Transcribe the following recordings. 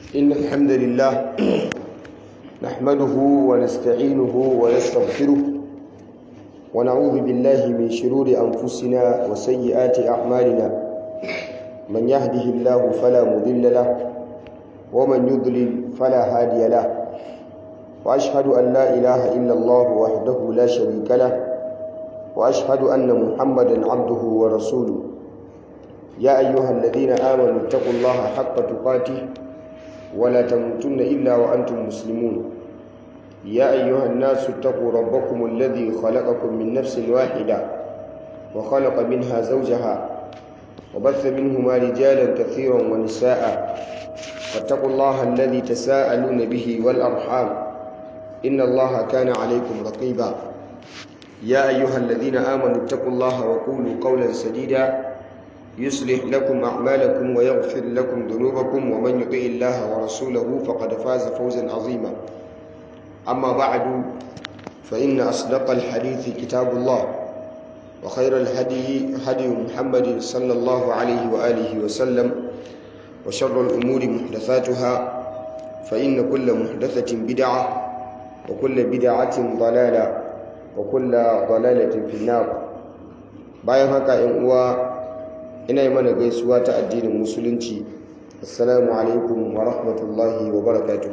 إن الحمد لله نحمده ونستعينه ونستغفره ونعوذ بالله من شرور أنفسنا وسيئات أعمالنا من يهده الله فلا مضل له ومن يضلل فلا هادي له وأشهد أن لا إله إلا الله وحده لا شريك له وأشهد أن محمدا عبده ورسوله يا أيها الذين آمنوا اتقوا الله حق تقاته ولا تموتن إلا وأنتم مسلمون يا أيها الناس اتقوا ربكم الذي خلقكم من نفس واحدة وخلق منها زوجها وبث منهما رجالا كثيرا ونساء فاتقوا الله الذي تساءلون به والأرحام إن الله كان عليكم رقيبا يا أيها الذين آمنوا اتقوا الله وقولوا قولا سديدا يصلح لكم أعمالكم ويغفر لكم ذنوبكم ومن يطع الله ورسوله فقد فاز فوزا عظيما أما بعد فإن أصدق الحديث كتاب الله وخير الهدي هدي محمد صلى الله عليه وآله وسلم وشر الأمور محدثاتها فإن كل محدثة بدعة وكل بدعة ضلالة وكل ضلالة في النار bayan haka ‘yan uwa ina yi mana gaisuwa ta addinin musulunci assalamu alaikum wa rahmatullahi wa barakatu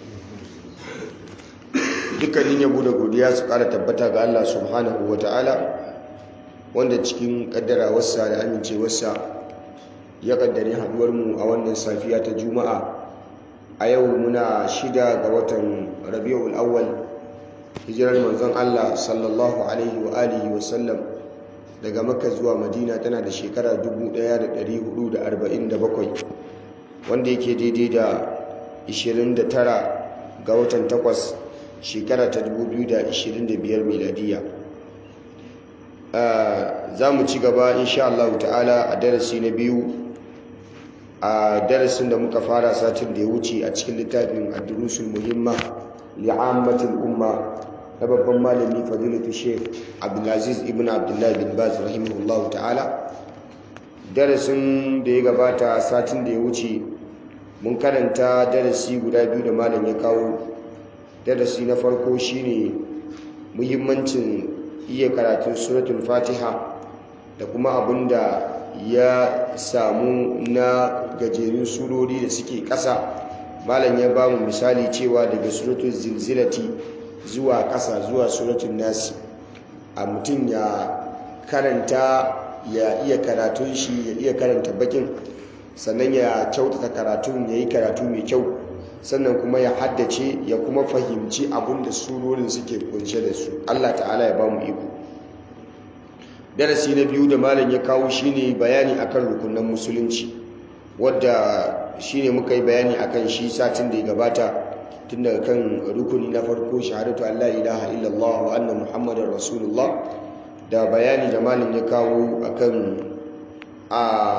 dukkanin yabo da godiya su kara tabbata ga Allah subhanahu wa ta'ala wanda cikin kaddara wasa da amincewarsa ya kaddari haduwarmu a wannan safiya ta juma'a a yau muna shida ga watan rabi'ul awwal hijirar manzon Allah sallallahu alaihi wa alihi wa sallam daga makka zuwa madina tana da shekara 1447 wanda yake daidai da 29 ga watan 8 shekara ta 2025 miladiya za mu ci gaba insha Allah ta'ala a darasi na biyu a darasin da muka fara satin da ya wuce a cikin littafin ad-durusul muhimma li'ammatil umma na babban malami fadilatu sheikh abdulaziz ibn abdullahi bin baz rahimahullahu ta'ala darasin da ya gabata satin da ya wuce mun karanta darasi guda biyu da malam ya kawo darasi na farko shine muhimmancin iya karatun suratul fatiha da kuma abinda ya samu na gajerun surori da suke ƙasa malam ya ba mu misali cewa daga suratul zilzilati zuwa ƙasa zuwa suratun nasi a mutum ya karanta ya iya karatun shi ya iya karanta bakin sannan ya kyautata karatun ya yi karatu mai kyau sannan kuma ya haddace ya kuma fahimci abin da surorin suke kunshe da su allah ta'ala ya ba mu iko darasi na biyu da malam ya kawo shine bayani akan rukunan musulunci wadda shine muka yi bayani akan shi satin da ya gabata tun daga kan rukuni na farko shahadatu Allah ilaha illallah wa anna muhammadar rasulullah da bayani da malin ya kawo akan a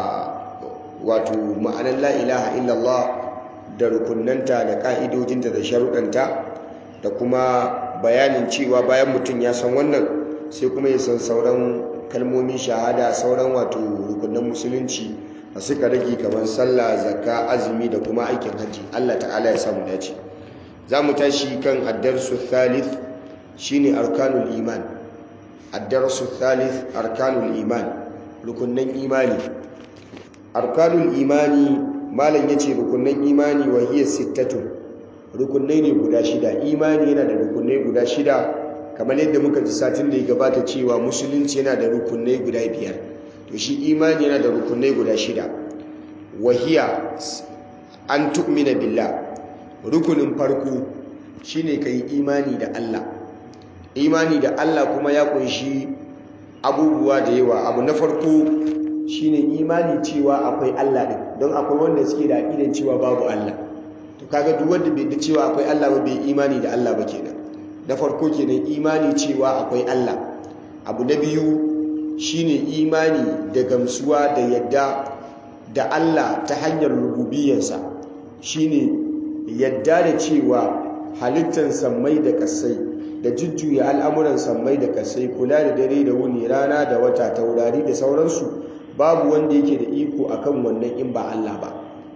wato ma'anar la ilaha illallah da rukunanta da ka'idojinta da sharuɗanta da kuma bayanin cewa bayan mutum ya san wannan sai kuma ya san sauran kalmomin shahada sauran wato rukunan musulunci da suka rage kamar sallah zakka azumi da kuma aikin hajji Allah ta'ala ya samu dace za mu tashi kan addarsu thalith shine arkanul iman addarsu thalith arkanul iman rukunnan imani arkanul imani malam yace rukunnan imani wa hiya sittatun rukunnai ne guda shida imani yana da rukunnai guda shida kamar yadda muka ji satin da ya gabata cewa musulunci yana da rukunnai guda biyar to shi imani yana da rukunnai guda shida wa hiya an tu'mina billah rukunin farko shine kai imani da Allah imani da Allah kuma ya kunshi abubuwa da yawa abu na farko shine imani cewa akwai Allah din don akwai wanda suke da aqidan cewa babu Allah to kaga duk wanda bai da cewa akwai Allah ba bai imani da Allah ba kenan na farko kenan imani cewa akwai Allah abu na biyu shine imani da gamsuwa da yadda da Allah ta hanyar rububiyarsa shine yadda da cewa halittar sammai da kasai da jujjuya al'amuran sammai da kasai kula da dare da wuni rana da wata taurari da sauransu babu wanda yake da iko akan wannan in ba Allah ba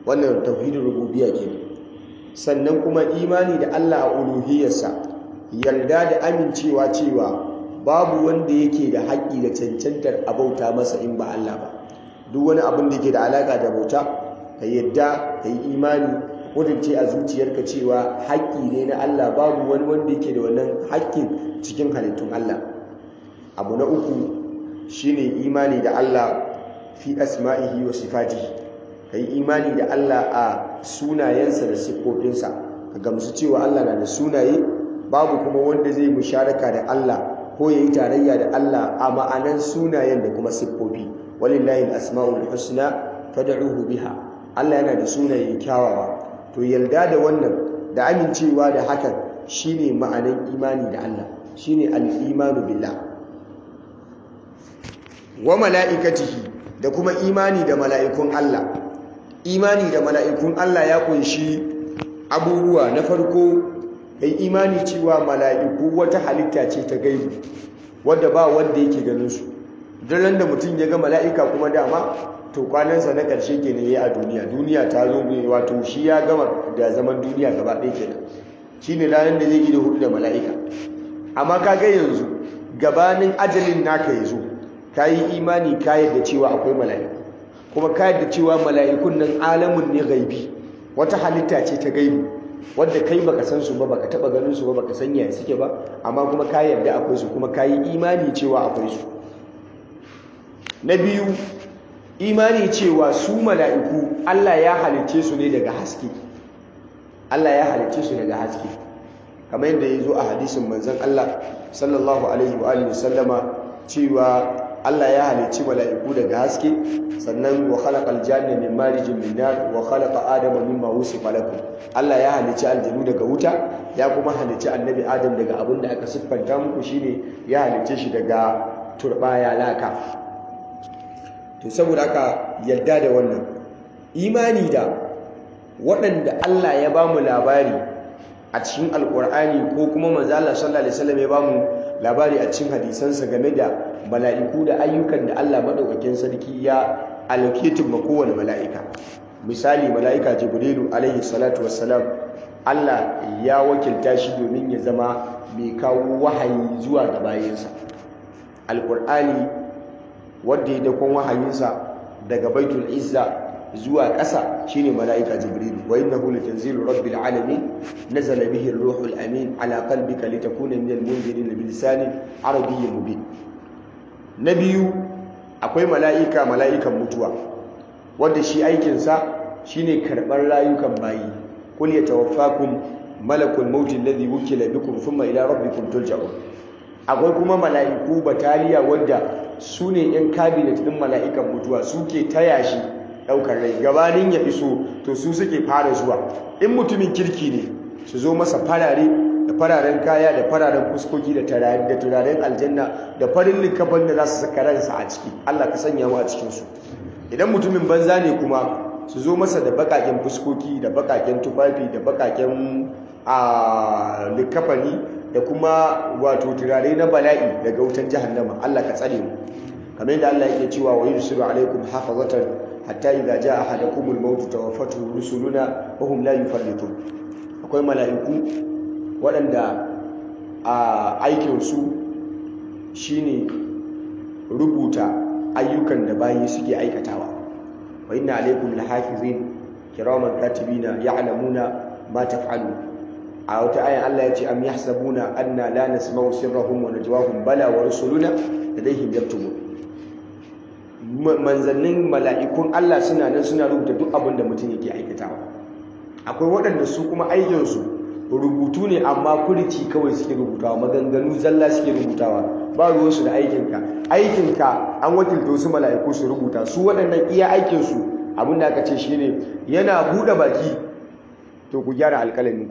wannan tauhidin rububiyya kenan sannan kuma imani da Allah a uluhiyarsa yarda da amincewa cewa babu wanda yake da haƙƙi da cancantar abauta masa in ba Allah ba duk wani abin da yake da alaƙa da bauta ka yadda ka yi imani kudince a zuciyarka cewa haƙƙi ne na Allah babu wani wanda yake da wannan haƙƙin cikin halittun Allah abu na uku shine imani da Allah fi asma'ihi wa sifatihi ka yi imani da Allah a sunayensa da siffofinsa ka gamsu cewa Allah na da sunaye babu kuma wanda zai musharaka da Allah ko ya yi tarayya da Allah a ma'anan sunayen da kuma siffofi walillahi al-asma'ul husna fad'uhu biha Allah yana da sunaye kyawawa to yarda da wannan da amincewa da hakan shine ma'anan imani da Allah shine al-imanu billah wa mala'ikatihi da kuma imani da mala'ikun Allah imani da mala'ikun Allah ya kunshi abubuwa na farko kai imani cewa mala'iku wata halitta ce ta gaibu wadda ba wanda yake ganin su duk da mutum ya ga mala'ika kuma dama to kwanansa na ƙarshe kenan yayi a duniya duniya ta zo ne wato shi ya gama da zaman duniya gaba ɗaya kenan shine ranar da zai yi da hudu da mala'ika amma ka ga yanzu gabanin ajalin naka ya zo ka yi imani ka yadda cewa akwai mala'iku kuma ka yadda cewa mala'ikun nan alamun ne gaibi wata halitta ce ta gaibi wadda kai baka san su ba baka taba ganin su ba baka san yaya suke ba amma kuma ka yarda akwai su kuma ka yi imani cewa akwai su na biyu imani cewa su mala'iku Allah ya halicce su ne daga haske Allah ya halicce su daga haske kamar yadda ya zo a hadisin manzon Allah sallallahu alaihi wa alihi sallama cewa Allah ya halicci mala'iku daga haske sannan wa khalaqal janna min marijin min nar wa khalaqa adama mimma wusifa lakum Allah ya halicci aljanu daga wuta ya kuma halicci annabi Adam daga abin da aka siffanta muku shine ya halicce shi daga turbaya laka to saboda haka yadda da wannan imani da waɗanda Allah ya ba mu labari a cikin alkur'ani ko kuma manzo Allah sallallahu alaihi wasallam ya ba mu labari a cikin hadisansa game da mala'iku da ayyukan da Allah maɗaukakin sarki ya allocating ma kowane mala'ika misali mala'ika jibrilu alaihi salatu wassalam Allah ya wakilta shi domin ya zama mai kawo wahayi zuwa ga bayansa alƙur'ani wanda ya dakon wahayinsa daga baitul izza zuwa ƙasa shine mala'ika jibrilu wa innahu latanzilu rabbil alamin nazala bihi ar-ruhul amin ala qalbika litakuna minal munzirin bi lisanin arabiyyin mubin na biyu akwai mala'ika mala'ikan mutuwa wanda shi aikinsa shine karɓar rayukan bayi kul yatawaffakum malakul maut alladhi wukila bikum thumma ila rabbikum turja'un akwai kuma mala'iku bataliya wanda su ne yan cabinet din mala'ikan mutuwa suke taya shi ɗaukar rai gabanin ya iso to su suke fara zuwa in mutumin kirki ne su zo masa farare da fararen kaya da fararen fuskoki da turaren aljanna da farin likafan da za su saka ransa a ciki Allah ka sanya mu a cikinsu idan mutumin banza ne kuma su zo masa da bakaken fuskoki da bakaken tufafi da bakaken a likafani da kuma wato turare na bala'i daga wutan jahannama Allah ka tsare mu kamar yadda Allah yake cewa wa yursilu alaikum hafazatan hatta idza jaa ahadakumul maut tawaffatu rusuluna wa hum la yufarritun akwai mala'iku waɗanda a aikinsu shine rubuta ayyukan da bayi suke aikatawa wa inna alaikum lahafizin kiraman katibina ya'lamuna ma taf'alu a wata ayan Allah ya ce am yahsabuna anna la nasma'u sirrahum wa najwahum bala wa rusuluna ladayhim yaktubun manzannin mala'ikun Allah suna nan suna rubuta duk abin da mutum yake aikatawa akwai waɗanda su kuma aikinsu rubutu ne amma furici kawai suke rubutawa maganganu zalla suke rubutawa ba ruwansu da aikinka aikinka an wakilta wasu mala'iku su rubuta su waɗannan iya aikinsu abin da aka ce shi ne yana buɗe baki to ku gyara alƙalaminku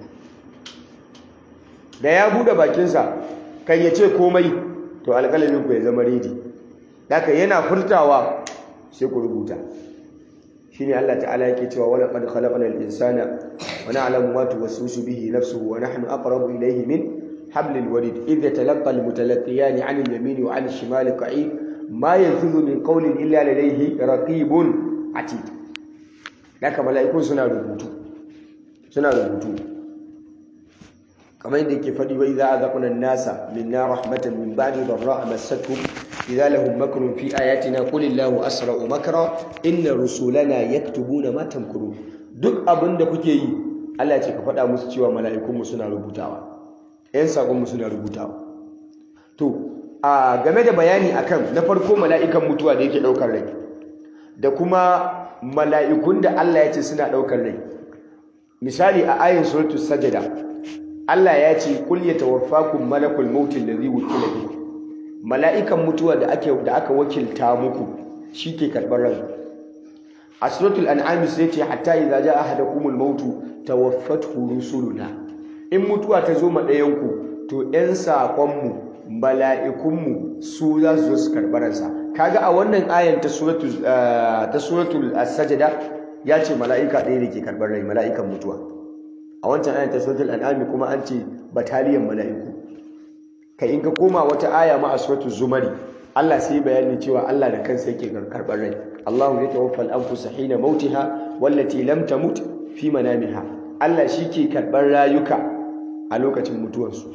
da ya buɗe bakinsa kan ya ce komai to alƙalaminku ya zama redi daga yana furtawa sai ku rubuta shine Allah ta'ala yake cewa wala qad khalaqnal insana wa na'lamu ma tuwaswisu bihi nafsuhu wa nahnu aqrabu ilayhi min hablil warid idh yatalaqqa al mutalaqiyan 'an al yamini wa 'an al shimali qa'id ma yalfizu min qawlin illa ladayhi raqibun atid haka mala'ikun suna rubutu suna rubutu kamar yadda yake faɗi wa idza azaqna an-nasa minna rahmatan min ba'di dharra'a massatuhum idza lahum makrun fi ayatina qul illahu asra'u makra inna rusulana yaktubuna ma tamkurun duk abin da kuke yi Allah ce ka faɗa musu cewa mala'ikunmu suna rubutawa ‘yan saƙonmu suna rubutawa to a game da bayani akan na farko mala'ikan mutuwa da yake ɗaukar rai da kuma mala'ikun da Allah ya ce suna ɗaukar rai misali a ayin suratul sajada Allah ya ce kul yatawaffakum malakul maut allazi wukila bikum mala'ikan mutuwa da ake da aka wakilta muku shi ke karɓar rai a suratul an'am sai ce hatta idza jaa ahadakumul maut tawaffathu rusuluna in mutuwa ta zo ma ɗayanku to ‘yan saƙonmu mala'ikunmu su za su zo su karɓi ransa kaga a wannan ayan ta suratul sajada ya ce mala'ika ɗaya da ke karɓar rai mala'ikan mutuwa a wancan ayan ta suratul an'ami kuma an ce bataliyan mala'iku kai in ka koma wata aya ma a suratul zumari Allah sai bayani cewa Allah da kansa yake karɓar rai Allahu ya tawaffal anfusa hina mautiha wallati lam tamut fi manamiha Allah shi ke karɓar rayuka a lokacin mutuwarsu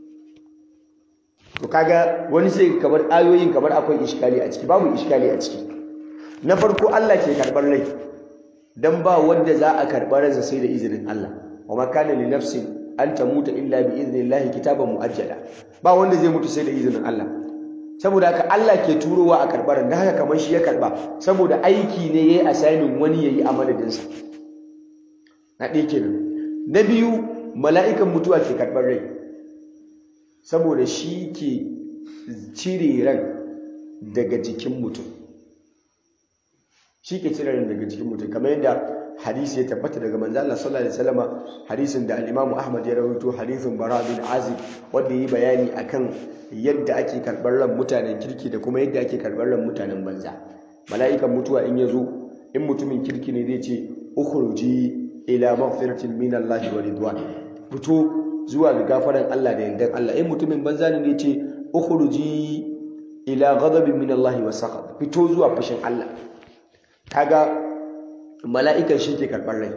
to kaga wani sai kamar ayoyin kamar akwai iskali a ciki babu iskali a ciki na farko Allah ke karɓar rai dan ba wanda za a karɓar ransa sai da izinin Allah wa ma kana li nafsin an tamuta illa bi idnillahi kitaban muajjala ba wanda zai mutu sai da izinin Allah saboda haka Allah ke turowa a karɓar da haka kamar shi ya karɓa saboda aiki ne yayi assigning wani yayi a madadinsa na ɗaya kenan na biyu mala'ikan mutuwa ke karɓar rai saboda shi ke cire ran daga jikin mutum shi ke cire ran daga jikin mutum kamar yadda hadisi ya tabbata daga manzo Allah sallallahu alaihi wasallam hadisin da al-Imam Ahmad ya rawaito hadisin Bara bin Azib wanda yi bayani akan yadda ake karɓar ran mutanen kirki da kuma yadda ake karɓar ran mutanen banza mala'ikan mutuwa in ya zo in mutumin kirki ne zai ce ukhruji ila maghfiratin min Allah wa ridwan fito zuwa ga gafaran Allah da yardan Allah in mutumin banza ne ne ce ukhruji ila ghadabin min Allah wa saqat fito zuwa fushin Allah kaga mala'ikan shi ke karɓar rai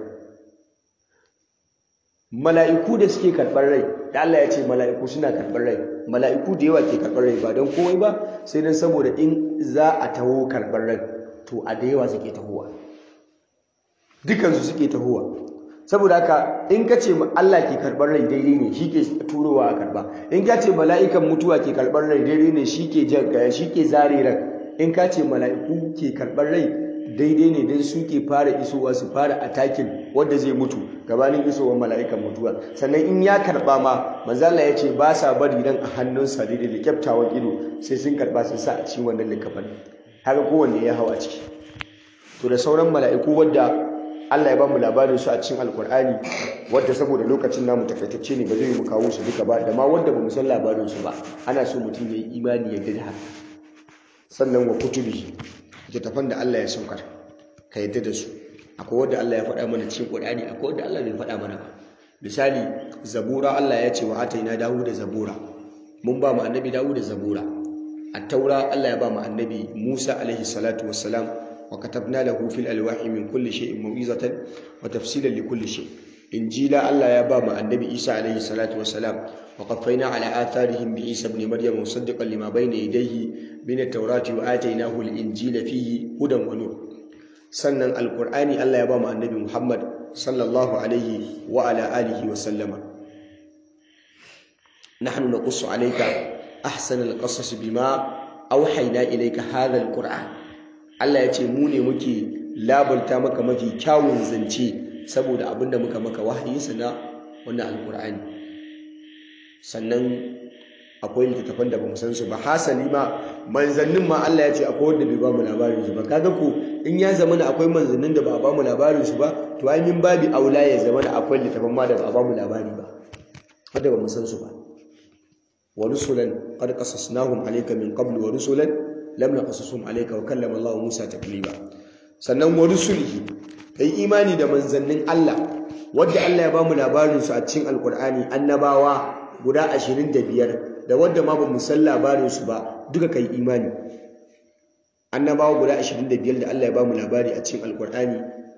mala'iku da suke karɓar rai da Allah ya ce mala'iku suna karɓar rai mala'iku da yawa ke karɓar rai ba don komai ba sai don saboda in za a taho karɓar rai to a da yawa suke tahowa dukansu suke tahowa saboda haka in ka ce Allah ke karɓar rai daidai ne shi ke turowa a karɓa in ka ce mala'ikan mutuwa ke karɓar rai daidai ne shi ke shi ke zare ran in ka ce mala'iku ke karɓar rai daidai ne don su ke fara isowa su fara atakin wanda zai mutu gabanin isowar mala'ikan mutuwa sannan in ya karɓa ma manzala ya ce ba sa bari ran a hannunsa daidai da kyaftawan ido sai sun karɓa sun sa a cikin wannan likafan haka kowanne ya hau a ciki to da sauran mala'iku wadda Allah ya ba mu labarin su a cikin alkur'ani wadda saboda lokacin namu takaitacce ne ba zai mu kawo su duka ba da ma wanda ba mu san labarin su ba ana so mutum ya yi imani ya da haka sannan wa kutubi littattafan da Allah ya saukar ka yadda da su akwai wanda Allah ya faɗa mana cikin Qur'ani akwai wanda Allah bai faɗa mana ba misali zabura Allah ya ce wa ataina da zabura mun ba mu annabi da zabura at-taura Allah ya ba mu annabi Musa alaihi salatu wassalam wa katabna lahu fil alwahi min kulli shay'in mau'izatan wa tafsilan li kulli shay injila Allah ya ba mu annabi Isa alaihi salatu wassalam wa qaffayna ala atharihim bi Isa ibn Maryam musaddiqan lima bayna yadayhi min at-taurati wa atainahu al-injila fihi hudan wa nur sannan alqur'ani Allah ya ba mu annabi Muhammad sallallahu alaihi wa ala alihi wa sallama nahnu naqussu alayka ahsana al-qasas bima awhayna ilayka hadha al-qur'an Allah ya ce mu ne muke labarta maka mafi kyawun zance saboda abinda muka maka wahayi sana wannan alqur'ani sannan akwai littattafan da bamu san su ba hasali ma manzannin ma Allah ya ce akwai wanda bai ba mu labarin su ba kaga ko in ya zama da akwai manzannin da ba a ba mu labarin su ba to ai min babi aula ya zama da akwai littattafan ma da ba a ba mu labari ba wanda bamu san su ba wa rusulan qad qasasnahum alayka min qablu wa rusulan lam naqasushum alayka wa kallama Allah Musa taklima sannan wa rusulihi kai imani da manzannin Allah wanda Allah ya ba mu labarin su a cikin alqur'ani annabawa guda 25 da wanda ma ba mu san labarin su ba duka kai imani annabawa guda 25 da Allah ya ba mu labari a cikin alkur'ani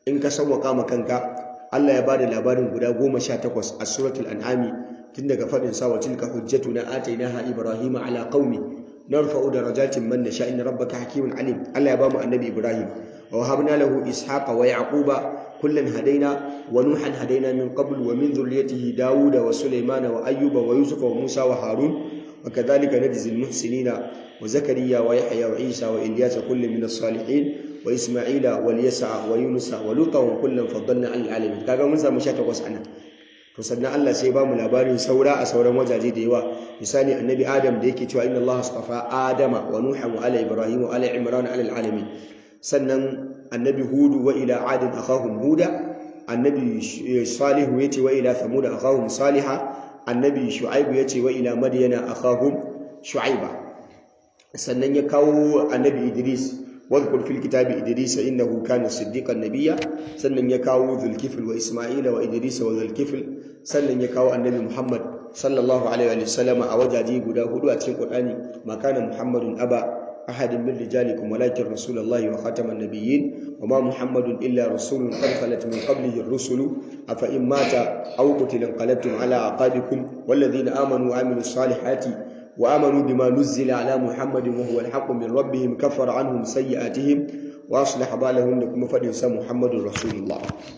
in ka sawwaka ma kanka Allah ya bada labarin guda 18 a suratul an'ami tun daga fadin sa wa tilka hujjatuna atainaha ibrahima ala qaumi narfa'u darajatin man nasha inna rabbaka hakimun alim Allah ya bamu annabi ibrahim wa wahabna lahu ishaqa wa yaquba kullan hadaina wa nuhan hadaina min qabl wa min dhurriyyatihi dauda wa sulaymana wa ayyuba wa yusufa wa musa wa harun وكذلك نجزي المحسنين وزكريا ويحيى وعيسى وإلياس كل من الصالحين وإسماعيل واليسع ويونس ولوطا وكلا فضلنا على العالمين kaga mun samu 18 ana to sannan Allah sai ba mu labarin saura a sauran wajaje da yawa misali annabi Adam da yake cewa inna Allah astafa Adama wa Nuha wa ala Ibrahim wa ala Imran ala alamin sannan annabi Hud wa ila Ad akhahum Huda annabi Salih yace wa ila Thamud akhahum Salihah annabi Shu'aib yace wa ila Madyana akhahum Shu'aiba sannan ya kawo annabi Idris واذكر في الكتاب إدريس إنه كان صديقا نبيا سنن يكاو ذو الكفل وإسماعيل وإدريس وذو الكفل سنن يكاو النبي محمد صلى الله عليه وسلم أوجادي قدا هدو أتين قرآني ما كان محمد أبا أحد من رجالكم ولكن رسول الله وخاتم النبيين وما محمد إلا رسول قد خلت من قبله الرسل أفإن مات أو قتل انقلبتم على أعقابكم والذين آمنوا وعملوا الصالحات وآمنوا بما نزل على محمد وهو الحق من ربهم كفر عنهم سيئاتهم وأصلح بالهم لكم فدنسا محمد رسول الله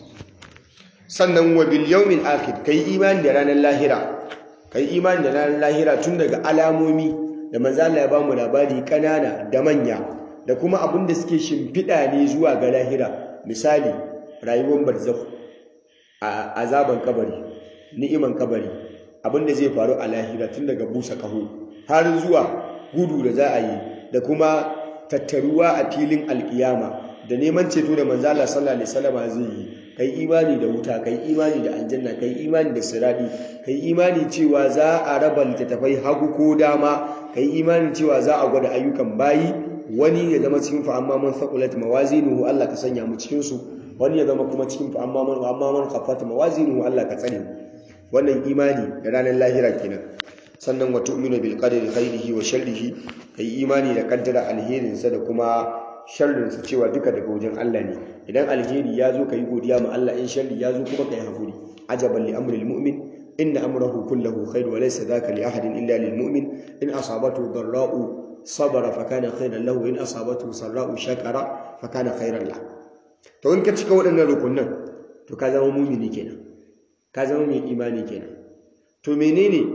sannan wa bil yawmil akhir kai imani da ranar lahira kai imani da ranar lahira tun daga alamomi da manzo Allah ya bamu labari kanana da manya da kuma abin da suke shimfiɗa ne zuwa ga lahira misali rayuwar barzakh a azaban kabari ni'iman kabari abin da zai faru a lahira tun daga busa kaho har zuwa gudu da za a yi da kuma tattaruwa a filin alkiyama da neman ceto da manzo Allah sallallahu alaihi wasallam zai yi kai imani da wuta kai imani da aljanna kai imani da siradi kai imani cewa za a raba littattafai hagu ko dama kai imani cewa za a gwada ayyukan bayi wani ya zama cikin fa amma man thaqulat mawazinuhu Allah ka sanya mu cikin su wani ya zama kuma cikin fa amma man amma man khaffat mawazinuhu Allah ka tsare mu wannan imani da ranar lahira kenan sannan wa tu'minu bil qadari khairihi wa sharrihi kai imani da kaddara alherinsa da kuma sharrinsa cewa duka daga wajen Allah ne idan alheri ya zo kai godiya ma Allah in sharri ya zo kuma kai hakuri ajaban li amril mu'min inna amrahu kulluhu khair wa laysa dhaka li ahadin illa lil mu'min in asabatu dharra'u sabara fa kana khairan lahu in asabatu sarra'u shakara fa kana khairan lahu to in ka cika waɗannan rukunan to ka zama mu'mini kenan ka zama mai imani kenan to menene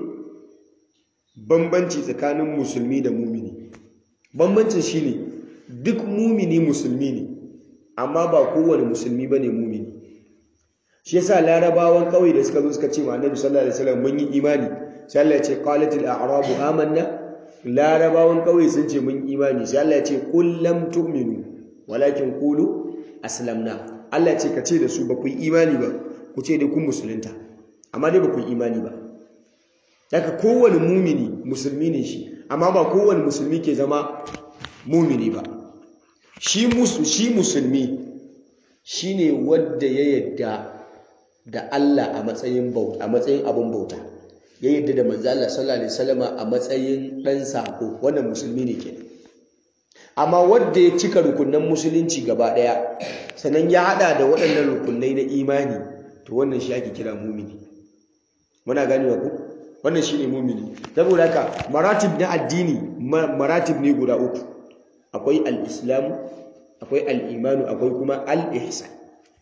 bambanci tsakanin musulmi da mumini bambancin shine duk mumini musulmi ne amma ba kowane musulmi bane mumini shi yasa larabawan kauye da suka zo suka ce ma annabi sallallahu alaihi wasallam mun yi imani sai Allah ya ce qalatil a'rabu amanna larabawan kauye sun ce mun imani sai Allah ya ce qul lam tu'minu walakin qulu aslamna Allah ya ce ka ce da su ba ku yi imani ba ku ce dai kun musulunta amma dai ba ku yi imani ba daga kowane mumini musulmi ne shi amma ba kowane musulmi ke zama mumini ba shi musulmi shi ne wadda ya yadda da Allah a matsayin bauta a matsayin abin bauta ya yadda da manzo Allah sallallahu alaihi wasallama a matsayin dan sako wannan musulmi ne kenan amma wadda ya cika rukunan musulunci gaba daya sannan ya hada da waɗannan rukunai na imani to wannan shi ake kira mumini muna ganewa ku wannan shine mumini saboda haka maratib na addini maratib ne guda uku akwai al-islam akwai al-imanu akwai kuma al-ihsan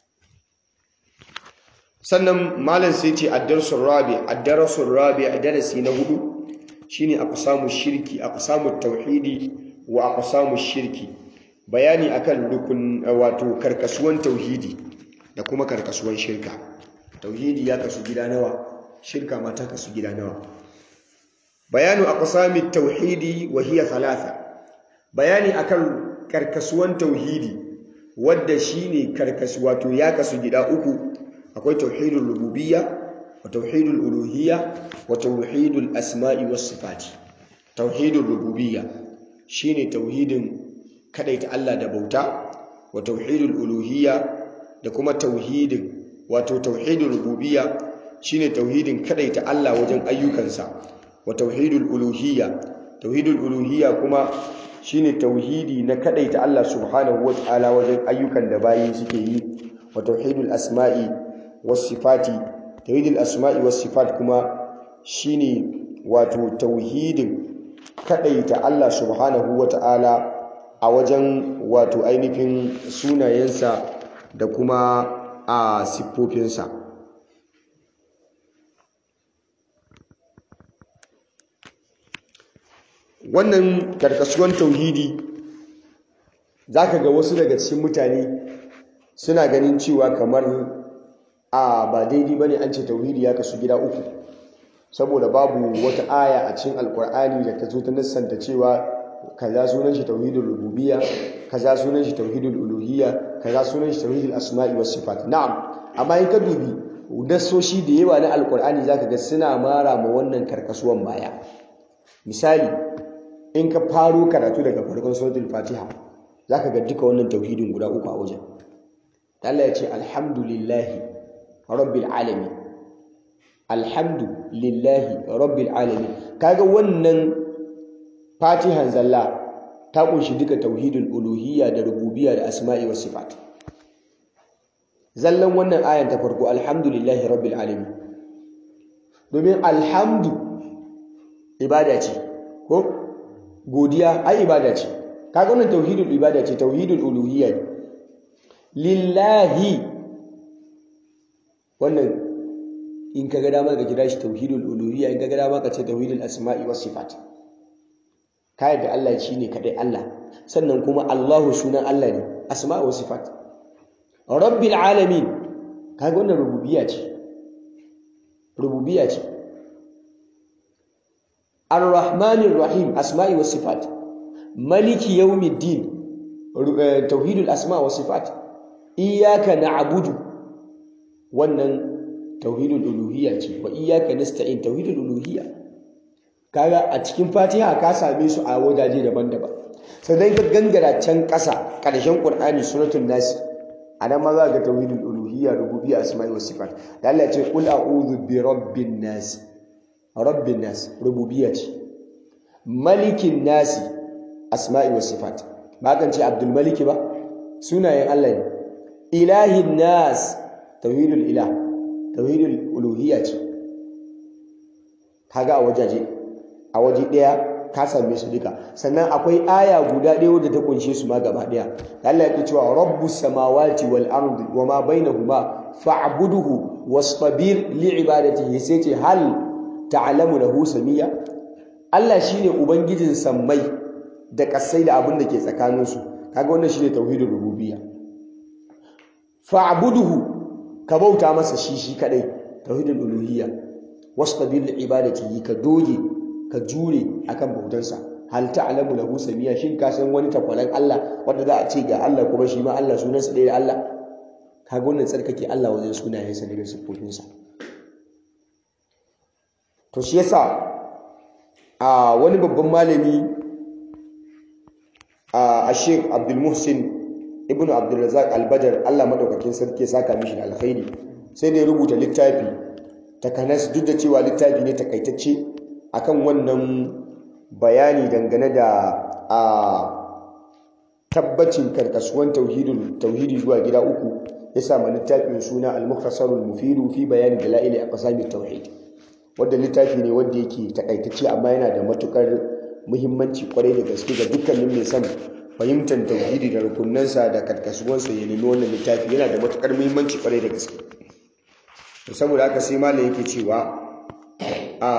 sannan malam sai ce ad-darsul rabi ad-darsul rabi darasi na hudu shine aqsamu shirki aqsamu tauhidi wa aqsamu shirki bayani akan rukun wato karkasuwan tauhidi da kuma karkasuwan shirka tauhidi ya kasu gida nawa shirka ma ta kasu gida nawa bayanu aqsamit tauhidi wa hiya thalatha bayani akan karkasuwan tauhidi wadda shine karkasu wato ya kasu gida uku akwai tauhidul rububiyya wa tauhidul uluhiyya wa tauhidul asma'i was sifati tauhidul rububiyya shine tauhidin kadaita Allah da bauta wa tauhidul uluhiyya da kuma tauhidin wato tauhidul rububiyya shine tauhidin kadaita Allah wajen ayyukansa wa tauhidul uluhiyya tauhidul uluhiyya kuma shine tauhidi na kadaita Allah subhanahu wataala wajen ayyukan da bayi suke yi wa tauhidul asma'i was sifati tauhidul asma'i was sifat kuma shine wato tauhidin kadaita Allah subhanahu wata'ala a wajen wato ainihin sunayensa da kuma a siffofinsa wannan karkasuwan tauhidi zaka ga wasu daga cikin mutane suna ganin cewa kamar a ba daidai bane an ce tauhidi ya kasu gida uku saboda babu wata aya a cikin alkur'ani da ta zo ta nassanta cewa kaza sunan shi tauhidul rububiyya kaza sunan shi tauhidul uluhiyya kaza sunan shi tauhidul asma'i was sifat na'am amma in ka dubi nassoshi da yawa na alkur'ani zaka ga suna mara ma wannan karkasuwan baya misali in ka faro karatu daga farkon suratul fatiha zaka ga duka wannan tauhidin guda uku a wajen Allah ya ce alhamdulillahi rabbil alamin alhamdulillahi rabbil alamin kaga wannan fatihan zalla ta kunshi duka tauhidul uluhiyya da rububiyya da asma'i was sifat zallan wannan ayan ta farko alhamdulillahi rabbil alamin domin alhamdu ibada ce ko godiya ai ibada ce kaga wannan tauhidul ibada ce tauhidul uluhiyya ne lillahi wannan in ka ga dama ka kira shi tauhidul uluhiyya in ka ga dama ka ce tauhidul asma'i was sifat ka yadda Allah shine kadai Allah sannan kuma Allahu sunan Allah ne asma'i was sifat rabbil alamin kaga wannan rububiyya ce rububiyya ce ar-rahmanir rahim asma'i was sifat maliki yawmiddin tauhidul asma' was sifat iyyaka na'budu wannan tauhidul uluhiyya ce wa iyyaka nasta'in tauhidul uluhiyya kaga a cikin Fatiha ka same su a wajaje daban-daban sannan ka gangara can ƙasa ƙarshen Qur'ani suratul Nas anan ma za ka ga tauhidul uluhiyya rububiyya asma'i was sifat da Allah ya ce qul a'udhu bi rabbin nas rabbin nas rububiyya ce malikin nas asma'i was sifat ba kan ce Abdul Malik ba sunayen Allah ne ilahin nas tauhidul ilah tauhidul uluhiyya ce kaga a wajaje a waje daya ka same su duka sannan akwai aya guda ɗaya wadda ta kunshe su ma gaba daya Allah yake cewa rabbus samawati wal ardi wama bainahuma fa'buduhu wastabir li ibadatihi sai ce hal ta'lamu lahu samiya Allah shine ubangijin sammai da kasai da abin da ke tsakaninsu kaga wannan shine tauhidul rububiyya fa'buduhu ka bauta masa shi shi kadai tauhidul uluhiyya wastabir li ibadatihi ka doge ka jure akan bautansa hal ta'lamu lahu samiya shin ka san wani takwalan Allah wanda za a ce ga Allah kuma shi ma Allah sunansa ɗaya da Allah kaga wannan tsarkake Allah wajen sunayensa da sifofinsa to shi yasa a wani babban malami a Sheikh Abdul Muhsin ibnu abdulrazak albadar allah maɗaukakin sarki saka mishi da alkhairi sai da ya rubuta littafi takanas duk da cewa littafi ne takaitacce akan wannan bayani dangane da a tabbacin karkasuwan tauhidi zuwa gida uku ya sa ma littafin suna al-mukhtasarul mufidu fi bayani dalaili aqsamit tauhid wanda littafi ne wanda yake takaitacce amma yana da matukar muhimmanci kwarai da gaske ga dukkanin mai son fahimtar tauhidi da rukunansa da karkasuwansa ya nemi wannan littafi yana da matukar muhimmanci kwarai da gaske saboda haka sai malam yake cewa a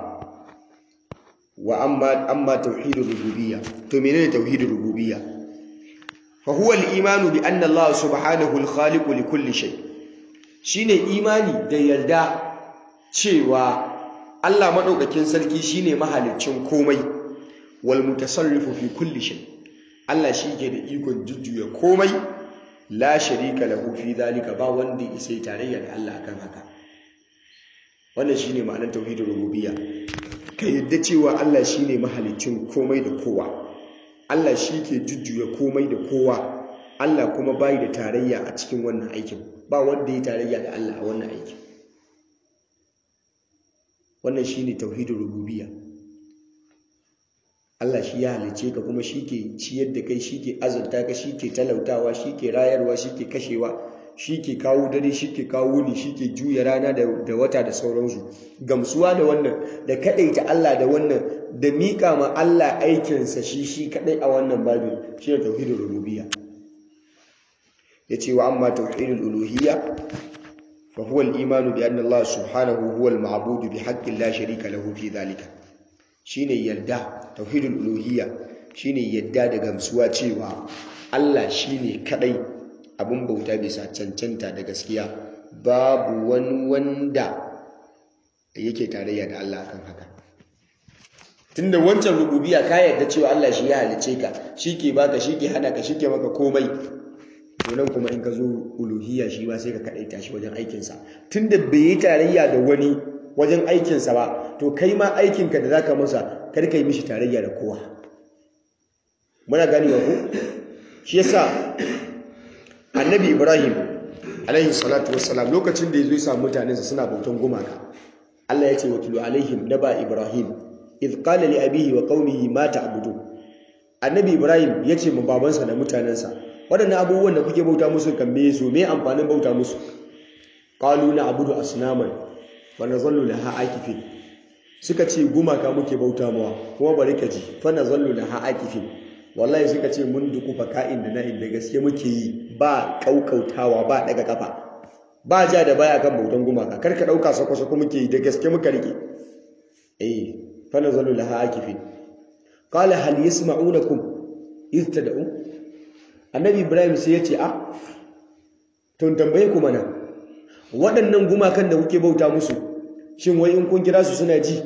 wa amma amma tauhidur rububiyya to menene tauhidur rububiyya fa huwa al-imanu bi anna Allah subhanahu al-khaliq li kulli shay shine imani da yarda cewa Allah madaukakin sarki shine mahaliccin komai wal mutasarrifu fi kulli shay Allah shi ke da ikon jujjuya komai la sharika lahu fi zalika ba wanda isai tarayya da Allah akan haka wannan shine ma'anar tauhidul rububiyya ka yadda cewa Allah shine mahalicin komai da kowa Allah shi ke jujjuya komai da kowa Allah kuma bai da tarayya a cikin wannan aikin ba wanda ya tarayya da Allah a wannan aikin wannan shine tauhidul rububiyya Allah shi ya halice ka kuma shi ke ciyar da kai shi ke azurta ka shi ke talautawa shi ke rayarwa shi ke kashewa shi ke kawo dare shi ke kawo wuni shi ke juya rana da wata da sauransu gamsuwa da wannan da kaɗaita Allah da wannan da miƙa ma Allah aikinsa shi shi kaɗai a wannan babin shi ne tauhidin rububiyya ya ce wa amma tauhidul uluhiyya fa huwa al-imanu bi anna Allah subhanahu huwa al-ma'budu bi haqqin la sharika lahu fi dhalika shine yadda tauhidul uluhiyya shine yadda da gamsuwa cewa Allah shine kadai abin bauta bisa cancanta da gaskiya babu wani wanda yake tarayya da Allah kan haka tunda wancan rububiyya ka yarda cewa Allah shi ya halice ka ke baka ke hana ka ke maka komai to nan kuma in ka zo uluhiyya shi ba sai ka kadaita shi wajen aikinsa tunda bai yi tarayya da wani wajen aikinsa ba to kai ma aikinka da zaka masa kar ka yi mishi tarayya da kowa muna ganewa ko shi yasa annabi ibrahim alaihi salatu wassalam lokacin da yazo ya samu mutanensa suna bautan gumaka Allah ya ce wa tulu alaihim naba ibrahim idh qala li abihi wa qaumihi ma ta'budu annabi ibrahim ya ce mu babansa da mutanensa waɗannan abubuwan da kuke bauta musu kan me su me amfanin bauta musu qalu na abudu asnaman wa nazallu laha akifin suka ce gumaka muke bauta mawa kuma bari ka ji fa nazallu laha akifin wallahi suka ce mun duku faka'in da na'in da gaske muke yi ba kaukautawa ba daga kafa ba ja da baya kan bautan gumaka kar ka dauka sako sako muke yi da gaske muka rike eh fa nazallu laha akifin qala hal yasma'unakum idh tad'u annabi ibrahim sai ya ce a tun tambaye ku mana waɗannan gumakan da kuke bauta musu shin wai in kun kira su suna ji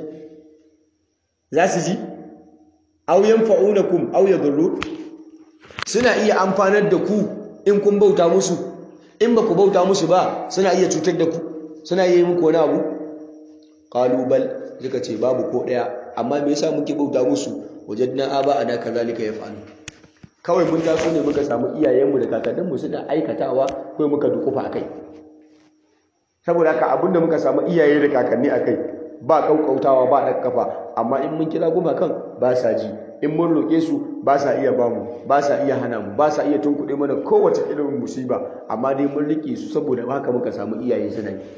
za su ji aw yanfa'unakum aw yadurru suna iya amfanar da ku in kun bauta musu in ba ku bauta musu ba suna iya cutar da ku suna iya yi muku wani abu qalu bal suka ce babu ko daya amma me yasa muke bauta musu wajadna aba ana kazalika yaf'alu kawai mun taso ne muka samu iyayenmu da kakanninmu suna aikatawa kai muka dukufa akai saboda haka abinda muka samu iyaye da kakanni akai ba kaukautawa ba ɗan kafa amma in mun kira gumakan ba sa ji in mun roƙe su ba sa iya ba mu ba sa iya hana mu ba sa iya tunkuɗe mana kowace irin musiba amma dai mun riƙe su saboda haka muka samu iyaye suna yi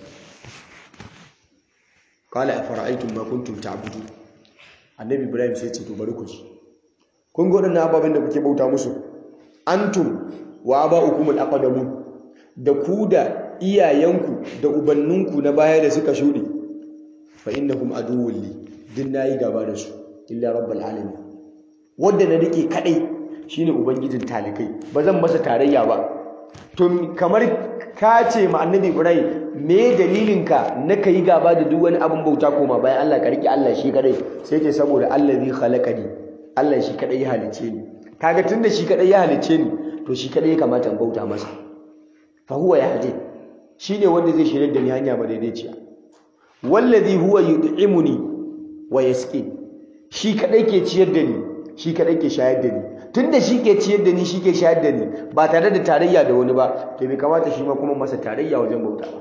qala afara'aytum ma kuntum ta'budun annabi ibrahim sai ce to bari ku ji kun ga waɗannan ababen da kuke bauta musu antum wa aba'ukum al-aqdamun da ku da iyayenku da ubanninku na baya da suka shuɗe fa innahum aduwwun li din nayi gaba da su illa rabbul alamin wanda na rike kadai shine ubangijin talikai ba zan masa tarayya ba to kamar ka ce ma annabi ibrahim me dalilinka na kai gaba da duk wani abin bauta koma bayan Allah ka rike Allah shi kadai sai ce saboda allazi khalaqani Allah shi kadai ya halice ni kaga tunda shi kadai ya halice ni to shi kadai ya kamata in bauta masa fa huwa yahdi shine wanda zai shirye da ni hanya madaidaiciya wallazi huwa yud'imuni wa yasqi shi kadai ke ciyar da ni shi kadai ke shayar da ni tunda shi ke ciyar da ni shi ke shayar da ni ba tare da tarayya da wani ba to bai kamata shi ma kuma masa tarayya wajen bauta ba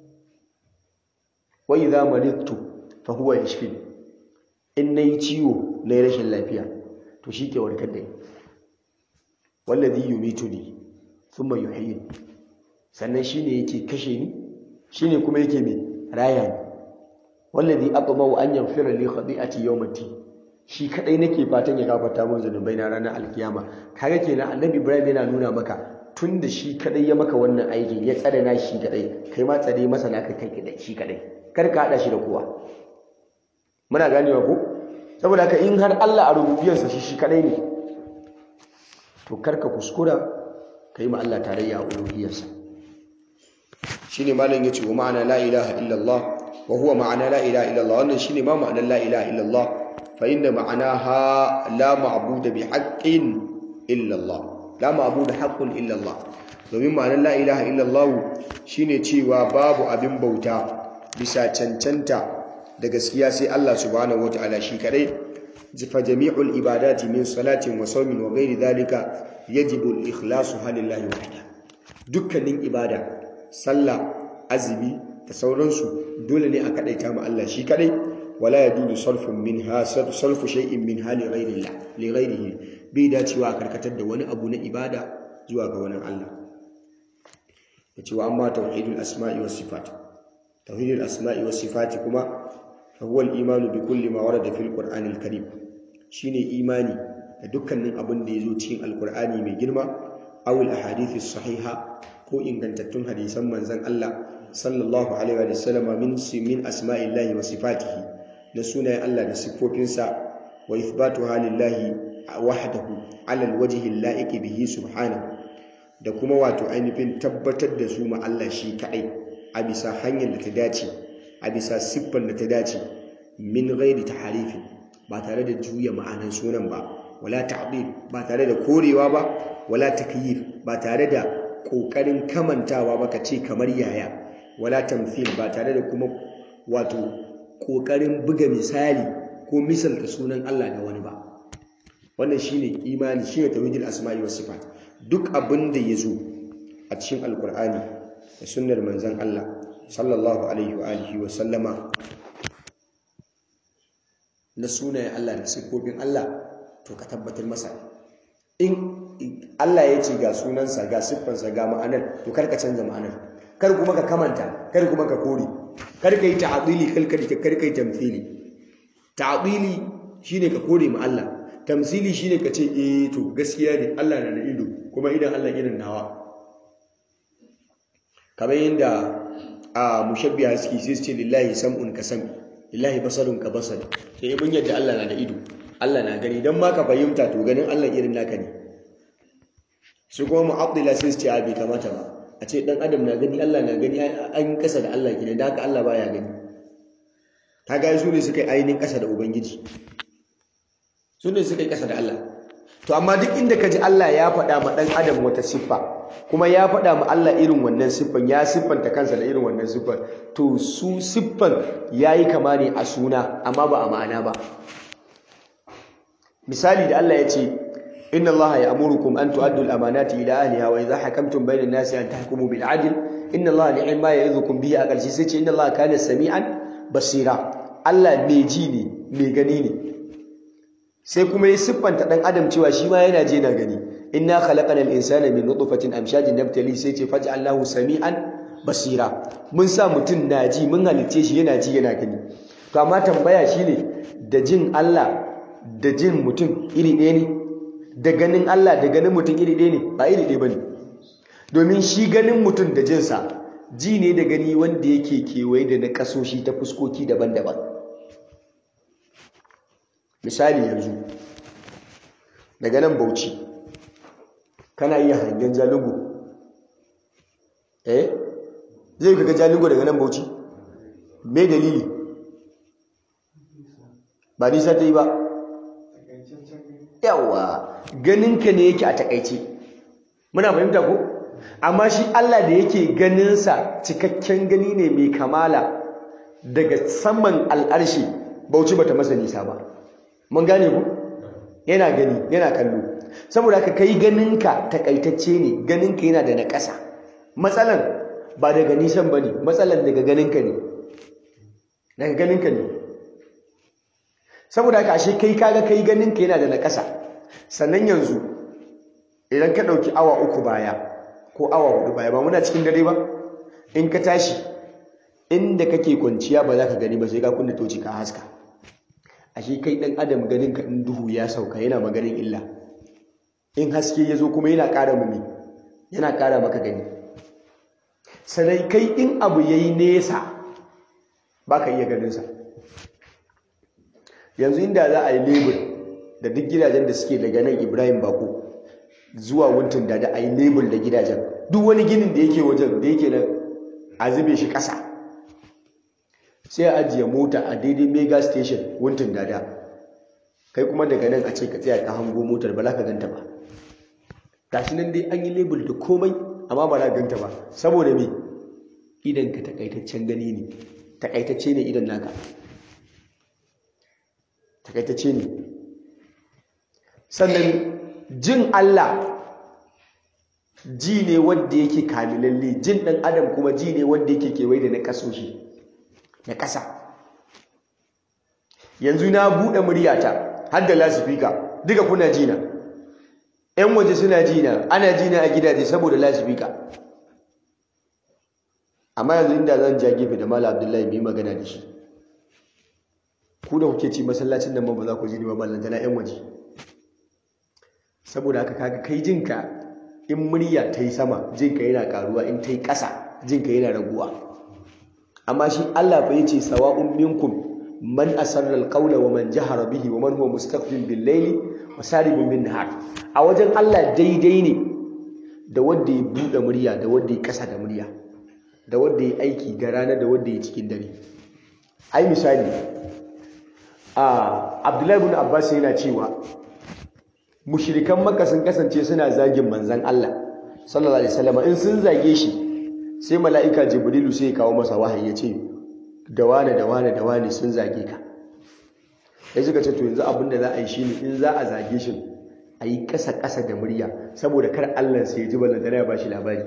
wa idza maridtu fa huwa yashfini in nayi ciwo nayi rashin lafiya to shi ke warkar da ni wallazi yumituni thumma yuhyini sannan shine yake kashe ni shine kuma yake mai raya ni wallazi aqmau an yaghfira li khati'ati yawmati shi kadai nake fatan ya gafarta min zanubai na ranar alkiyama kaga kenan annabi ibrahim yana nuna maka tunda shi kadai ya maka wannan aikin ya tsare na shi kadai kai ma tsare masa naka kai kadai shi kadai kar ka hada shi da kowa muna ganewa ko saboda haka in har Allah a rububiyarsa shi shi kadai ne to kar ka kuskura kai ma Allah tarayya a uluhiyarsa shine malam yace wa ma'ana la ilaha illallah wa huwa ma'ana la ilaha illallah wannan shine ma ma'anar la ilaha illallah fa inna ma'anaha la ma'budu bi haqqin illallah la ma'budu haqqun illallah domin ma'anar la ilaha illallah shine cewa babu abin bauta bisa cancanta da gaskiya sai Allah subhanahu wataala shi kadai fa jami'ul ibadati min salatin wa sawmin wa ghairi dhalika yajibu al-ikhlasu lillahi wahda dukkanin ibada sallah azumi da sauransu dole ne a kadaita ma Allah shi kadai wala yadudu sarfun minha sarfu shay'in min hali ghairillah li ghairihi bai dacewa a karkatar da wani abu na ibada zuwa ga wani Allah yace wa amma tauhidul asma'i was sifat tauhidul asma'i was sifati kuma fa huwa al-imanu bi kulli ma warada fil qur'anil karim shine imani da dukkanin abin da yazo cikin alqur'ani mai girma aw al ahadith sahiha ko ingantattun hadisan manzon Allah sallallahu alaihi wa sallam min min asma'illahi wa sifatihi na sunayen Allah da siffofinsa wa ithbatuha lillahi wahdahu ala alwajhi al-la'iqi bihi subhanahu da kuma wato ainihin tabbatar da su ma Allah shi kaɗai a bisa hanyar da ta dace a bisa siffar da ta dace min ghairi taharifi ba tare da juya ma'anan sunan ba wala ta'dil ba tare da korewa ba wala takyif ba tare da kokarin kamantawa ba ka ce kamar yaya wala tamthil ba tare da kuma wato kokarin buga misali ko misalta sunan Allah da wani ba wannan shine imani shine tauhidul asma'i was sifat duk abin da ya zo a cikin alkur'ani da sunnar manzan Allah sallallahu alaihi wa alihi wa sallama na sunayen Allah da siffofin Allah to ka tabbatar masa in Allah ya ce ga sunansa ga siffansa ga ma'anar to kar ka canza ma'anar kar kuma ka kamanta kar kuma ka kore kar ka yi ta'dili kar ka kar ka yi tamthili ta'dili shine ka kore ma Allah tamsili shine ka ce eh to gaskiya ne Allah na da ido kuma idan Allah irin nawa kamar yadda a mushabbiha suke sai su ce lillahi sam'un ka sami lillahi basarun ka basar sai mun yadda Allah na da ido Allah na gani dan ma ka fahimta to ganin Allah irin naka ne su kuma mu'addila sai su ce bai kamata ba a ce dan adam na gani Allah na gani an kasa da Allah gine da haka Allah baya gani ta ga su ne suka yi ainihin kasa da ubangiji su ne suka yi ƙasa da Allah to amma duk inda ka ji Allah ya faɗa ma ɗan adam wata siffa kuma ya faɗa ma Allah irin wannan siffan ya siffanta kansa da irin wannan siffan to su siffan ya yi kama ne a suna amma ba a ma'ana ba misali da Allah ya ce inna Allah ya amurukum an tu'addu al-amanati ila ahliha wa idha hakamtum bayna an-nasi an tahkumu bil 'adl inna Allah ni'ma ya'idhukum bihi a ƙarshe sai ce inna Allah kana sami'an basira Allah mai ji ne mai gani ne sai kuma ya siffanta dan adam cewa shi ma yana je na gani inna khalaqanal insana min nutfatin amshajin nabtali sai ce faj'alnahu sami'an basira mun sa mutum na ji mun halice shi yana ji yana gani to amma tambaya shine da jin Allah da jin mutum iri ɗaya ne da ganin Allah da ganin mutum iri ɗaya ne ba iri ɗaya bane domin shi ganin mutum da jinsa ji ne da gani wanda yake kewaye da na kasoshi ta fuskoki daban-daban misali yanzu daga nan bauchi kana iya hangen jalugo eh zai kaga jalugo daga nan bauchi me dalili ba nisa ta yi ba yawa ganinka ne yake a takaice muna fahimta ko amma shi Allah da yake ganinsa cikakken gani ne mai kamala daga saman al'arshi bauchi bata masa nisa ba mun gane ku yana gani yana kallo saboda haka kai ganinka takaitacce ne ganinka yana da naƙasa matsalan ba daga nisan bane matsalan daga ganinka ne daga ganinka ne saboda haka ashe kai kaga kai ganinka yana da naƙasa sannan yanzu idan ka ɗauki awa uku baya ko awa hudu baya ba muna cikin dare ba in ka tashi inda kake kwanciya ba za ka gani ba sai ka kunna toci ka haska ashe kai ɗan adam ganin ka in duhu ya sauka yana maganin illa in haske ya zo kuma yana ƙara mumi yana ƙara maka gani sanai kai in abu ya yi nesa ba ka iya ganinsa yanzu inda za a yi lebur da duk gidajen da suke daga nan ibrahim bako zuwa wuntin da da a yi lebur da gidajen duk wani ginin da yake wajen da yake nan a zube shi ƙasa sai a ajiye mota a daidai mega station wuntin dada kai kuma daga nan a ce ka tsaya ka hango motar ba za ka ganta ba gashi nan dai an yi label da komai amma ba za ka ganta ba saboda me idan ka takaitaccen gani ne takaitacce ne idan naka takaitacce ne sannan jin Allah ji ne wanda yake kamilalle jin ɗan adam kuma ji ne wanda yake kewaye da na kasoshi na ƙasa yanzu na buɗe muryata har da lasifika duka kuna jina ‘yan waje suna jina ana jina a gidaje saboda lasifika amma yanzu inda zan ja gefe da Malam Abdullahi mu yi magana da shi ku da kuke ci masallacin nan ba za ku ji ni ba ballanta na yan waje saboda haka kaga kai jinka in murya ta yi sama jinka yana karuwa in ta yi ƙasa jinka yana raguwa amma shi Allah fa yace sawa'un minkum man asarra alqawla wa man jahara bihi wa man huwa mustaqbil bil layli wa saribun bin nahar a wajen Allah daidai ne da wanda ya bude murya da wanda ya kasa da murya da wanda ya aiki ga rana da wanda ya cikin dare ai misali a Abdullahi ibn Abbas yana cewa mushrikan Makka sun kasance suna zagin manzon Allah sallallahu alaihi wasallam in sun zage shi sai mala'ika Jibrilu sai ya kawo masa wahayi ya ce da wane da wane da wane sun zage ka sai suka ce to yanzu abin da za a yi shine in za a zage shi a yi ƙasa-ƙasa da murya saboda kar Allah sai ya ji ballan ya ba shi labari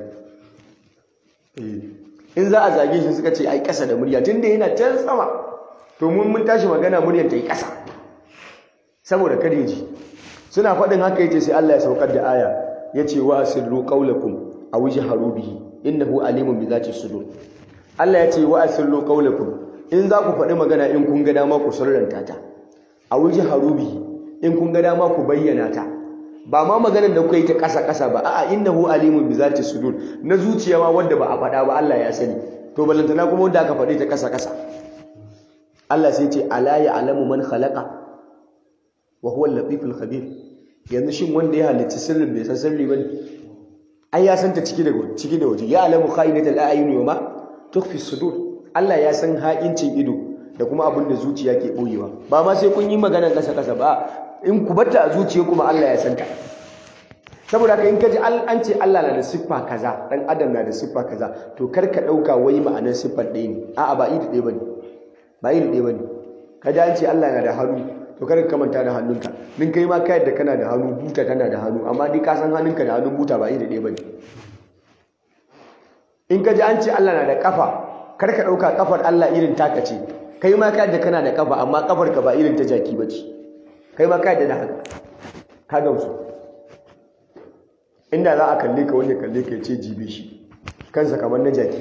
in za a zage shi suka ce a yi ƙasa da murya tunda yana can sama to mun mun tashi magana muryar ta yi ƙasa saboda kar ya ji suna faɗin haka yace sai Allah ya saukar da aya yace wa asirru qawlakum aw jahru bihi innahu alimun bi zati sudur Allah ya ce wa asirru qawlakum in za ku faɗi magana in kun ga dama ku sirranta ta a wuji harubi in kun ga dama ku bayyana ta ba ma maganar da kuka yi ta ƙasa ƙasa ba a'a innahu alimun bi zati sudur na zuciya ma wanda ba a faɗa ba Allah ya sani to balantana kuma wanda aka faɗi ta ƙasa ƙasa Allah sai ce ala ya alamu man khalaqa wa huwa al-latiful khabir yanzu shin wanda ya halicci sirrin bai san sirri bane ai ya santa ciki da ciki da waje ya alamu kha'inatal a'yuni wa ma tukfi sudur Allah ya san haƙincin ido da kuma abin da zuciya ke boyewa ba ma sai kun yi maganar kasa kasa ba in ku batta a zuciya kuma Allah ya santa saboda haka in kaji an ce Allah na da siffa kaza dan adam na da siffa kaza to kar ka dauka wai ma'anar siffar ɗaya ne a'a ba iri ɗaya bane ba iri ɗaya bane kaji an ce Allah na da hannu to kar ka manta da hannunka din kai ma kai da kana da hannu buta tana da hannu amma dai ka san hannunka da hannun buta ba iri ɗaya bane in kaji an ce Allah na da kafa kar ka dauka kafar Allah irin taka ce kai ma kai da kana da kafa amma kafar ka ba irin ta jaki bace kai ma kai da haka ka gamsu inda za a kalle ka wanda kalle ka ce jibe shi kansa kamar na jaki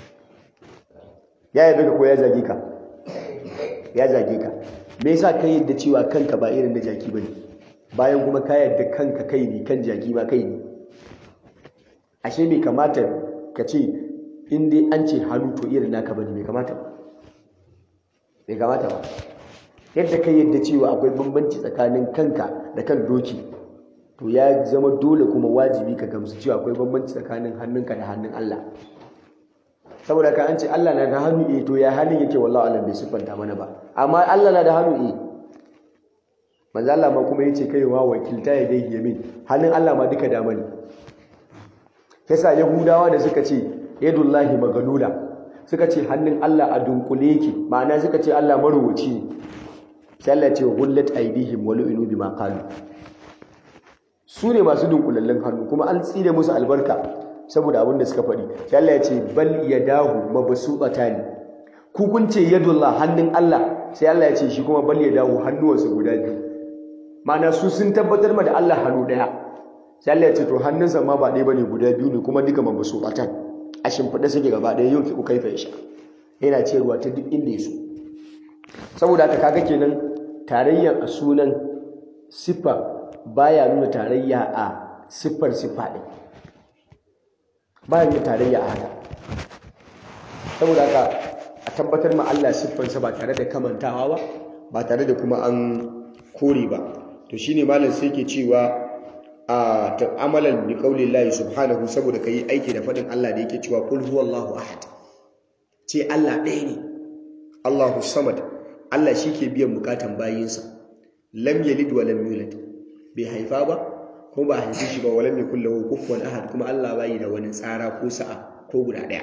ya yabe ka ko ya zage ka ya zage ka me yasa kai yadda cewa kanka ba irin na jaki bane bayan kuma ka yadda kanka kai ne kan jaki ma kai ne ashe bai kamata ka ce in dai an ce hannu to irin naka bane bai kamata ba bai kamata ba yadda kai yadda cewa akwai bambanci tsakanin kanka da kan doki to ya zama dole kuma wajibi ka gamsu cewa akwai bambanci tsakanin hannunka da hannun Allah saboda ka an ce Allah na da hannu eh to ya hannun yake wallahi Allah bai siffanta mana ba amma Allah na da hannu eh manzo Allah ma kuma yace kai wa wakilta ya dai yamin hannun Allah ma duka dama ne yasa yahudawa da suka ce yadullahi magalula suka ce hannun Allah a dunkule yake ma'ana suka ce Allah maruwaci ne sai Allah ce gullat aidihim wa lu'inu bima qalu su ne masu dunkulallen hannu kuma an tsire musu albarka saboda abin da suka faɗi sai Allah ya ce bal yadahu mabsutatani ku kun ce yadullah hannun Allah sai Allah ya ce shi kuma bal yadahu hannuwansa guda biyu ma'ana su sun tabbatar ma da Allah hannu daya sai Allah ya ce to hannunsa ma ba ɗaya bane guda biyu ne kuma duka mabsutatan a shimfiɗe suke gaba ɗaya yau ku kaifa sha yana ce ruwa ta duk inda ya so saboda haka kaga kenan tarayyar a sunan siffa baya nuna tarayya a siffar siffa ɗin baya nuna tarayya a haka saboda haka a tabbatar ma Allah siffarsa ba tare da kamantawa ba ba tare da kuma an kore ba to shine malam sai ke cewa a ta'amalan bi qaulillahi subhanahu saboda kai aiki da fadin Allah da yake cewa kul huwallahu ahad ce Allah ɗaya ne Allahu samad Allah shi ke biyan bukatan bayinsa lam yalid wa lam yulad bai haifa ba kuma ba haife shi ba walam yakul lahu kufuwan ahad kuma Allah bai da wani tsara ko sa'a ko guda daya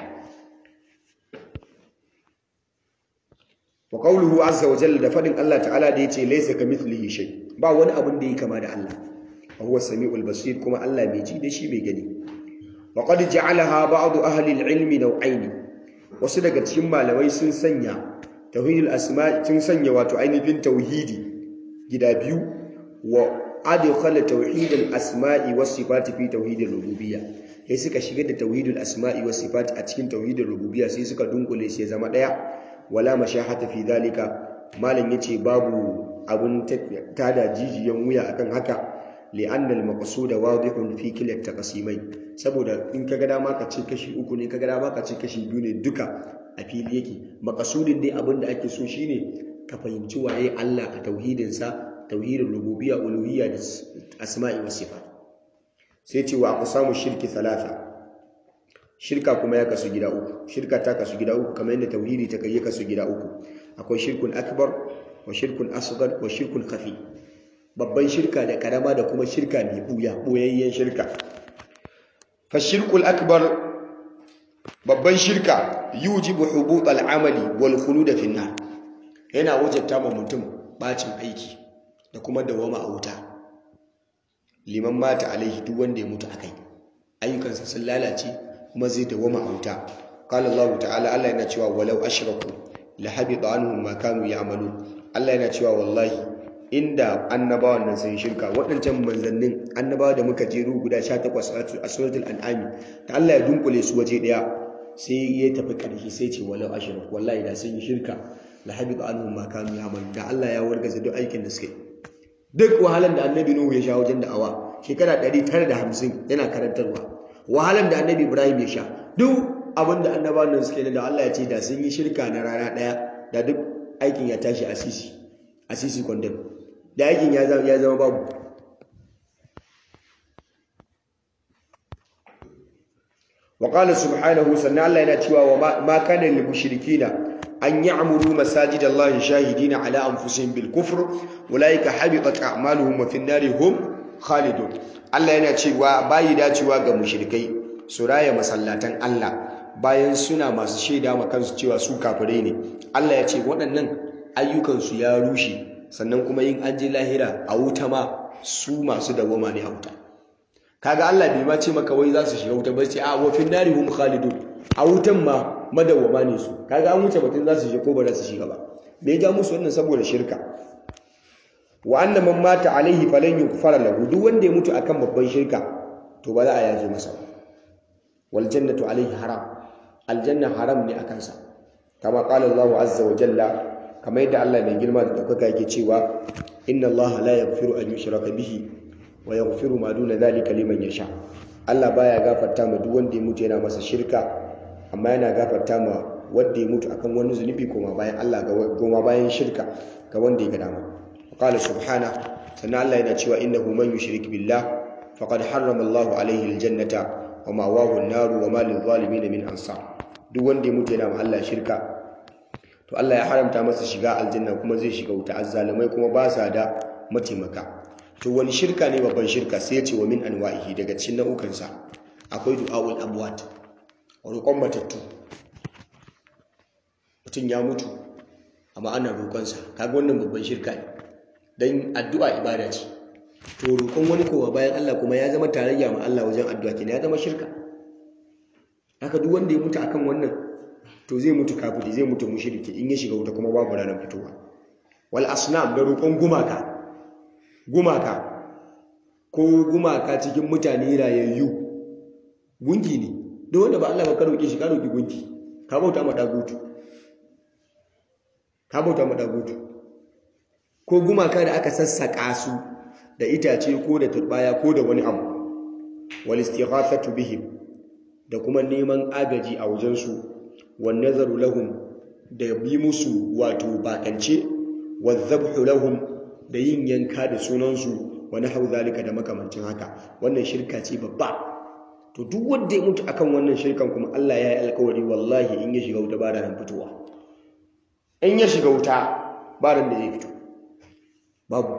wa qawluhu azza wa jalla da fadin Allah ta'ala da yace laysa kamithlihi shay ba wani abun da yake kama da Allah wa huwa samiul basir kuma Allah mai ji da shi mai gani wa qad ja'alaha ba'd ahli al-ilmi naw'ain wasu daga cikin malamai sun sanya tauhidul asma sun sanya wato ainihin tauhidi gida biyu wa adkhala tauhidul asma'i was sifati fi tauhidil rububiyya sai suka shigar da tauhidul asma'i was sifat a cikin tauhidul rububiyya sai suka dunkule shi ya zama daya wala mashahata fi dhalika malam yace babu abun tada jijiyan wuya akan haka li'anna al-maqsud wadihun fi kila taqsimai saboda in kaga dama ka ce kashi uku ne kaga dama ka ce kashi biyu ne duka a fili yake maqsudin dai abin da ake so shine ka fahimci waye Allah a tauhidin sa tauhidin rububiyya uluhiyya da asma'i was sifat sai ce wa aqsamu shirki thalatha shirka kuma ya kasu gida uku shirka ta kasu gida uku kamar yadda tauhidi ta kai kasu gida uku akwai shirkun akbar wa shirkun asghar wa shirkun khafi babban shirka da karama da kuma shirka mai buya boyayyen shirka fa shirkul akbar babban shirka yujibu hubut al'amali wal khulud fi nar yana wajabta ma mutum bacin aiki da kuma dawama a wuta liman mata alaihi duk wanda ya mutu akai ayyukansa sun lalace kuma zai dawama a wuta qala Allah ta'ala Allah yana cewa walau ashraku la habita anhum ma kanu ya'malun Allah yana cewa wallahi inda annabawan nan sun shirka waɗancan manzannin annabawa da muka jero guda 18 a suratul an'am da Allah ya dunkule su waje daya sai ya tafi ƙarshe sai ce walau ashraku wallahi da sun yi shirka la habita anhum ma kanu ya'malun da Allah ya wargaza duk aikin da suka yi duk wahalan da annabi Nuhu ya sha wajen da'awa shekara 950 yana karantarwa wahalan da annabi Ibrahim ya sha duk abin da annabawan nan suke da Allah ya ce da sun yi shirka na rana daya da duk aikin ya tashi asisi asisi condemn da aikin ya zama ya zama babu wa qala subhanahu sanna Allah yana cewa wa ma kana lil mushrikina an ya'muru masajidallahi shahidina ala anfusihim bil kufr ulaika habitat a'maluhum wa fin nari hum khalidun Allah yana cewa bayi dacewa ga mushrikai su raya masallatan Allah bayan suna masu shaida ma kansu cewa su kafirai ne Allah ya ce waɗannan ayyukansu ya rushe sannan kuma yin an je lahira a wuta ma su masu dawoma ne a wuta kaga Allah bai ma ce maka wai za su shiga wuta ba ce a wa fin nari hum khalidun a wutan ma madawwama ne su kaga an wuce batun za su shiga ko ba za su shiga ba me ya ja musu wannan saboda shirka wa anna man mata alaihi falan yughfara lahu duk wanda ya mutu akan babban shirka to ba za a yaje masa wal jannatu alaihi haram aljanna haram ne akan sa kama qala Allahu azza wa jalla kamar yadda Allah mai girma da daukaka yake cewa inna Allah la yaghfiru an yushraka bihi wa yaghfiru ma duna dhalika liman yasha Allah baya gafarta ma duk wanda ya mutu yana masa shirka amma yana gafarta ma wanda ya mutu akan wani zunubi koma bayan Allah ga goma bayan shirka ga wanda ya ga dama qala subhana sannan Allah yana cewa innahu man yushrik billah faqad harrama Allahu alaihi aljannata wa ma'wahu an-nar wa ma lil-zalimin min ansar duk wanda ya mutu yana ma Allah shirka to Allah ya haramta masa shiga aljanna kuma zai shiga wuta azzalimai kuma ba sa da mataimaka to wani shirka ne babban shirka sai ya ce wa min anwa'ihi daga cikin nau'ukansa akwai du'a'ul amwat roƙon matattu mutum ya mutu amma ana roƙonsa kaga wannan babban shirka ne don addu'a ibada ce to roƙon wani kowa bayan Allah kuma ya zama tarayya ma Allah wajen addu'a kenan ya zama shirka haka duk wanda ya mutu akan wannan to zai mutu kafiri zai mutu mushriki in ya shiga wuta kuma babu ranar fitowa wal asnam da roƙon gumaka gumaka ko gumaka cikin mutane rayayyu gunki ne don wanda ba Allah ba ka roƙe shi ka roƙi gunki ka bauta ma dagutu ka bauta ma dagutu ko gumaka da aka sassaka su da itace ko da turbaya ko da wani abu wal istighathatu bihim da kuma neman agaji a wajen su wan nazaru lahum da bi musu wato bakance wadhabhu lahum da yin yanka da sunan su wa nahwu zalika da makamancin haka wannan shirka ce babba to duk wanda ya mutu akan wannan shirkan kuma Allah ya yi alkawari wallahi in ya shiga wuta ba da nan fitowa in ya shiga wuta ba da zai fito babu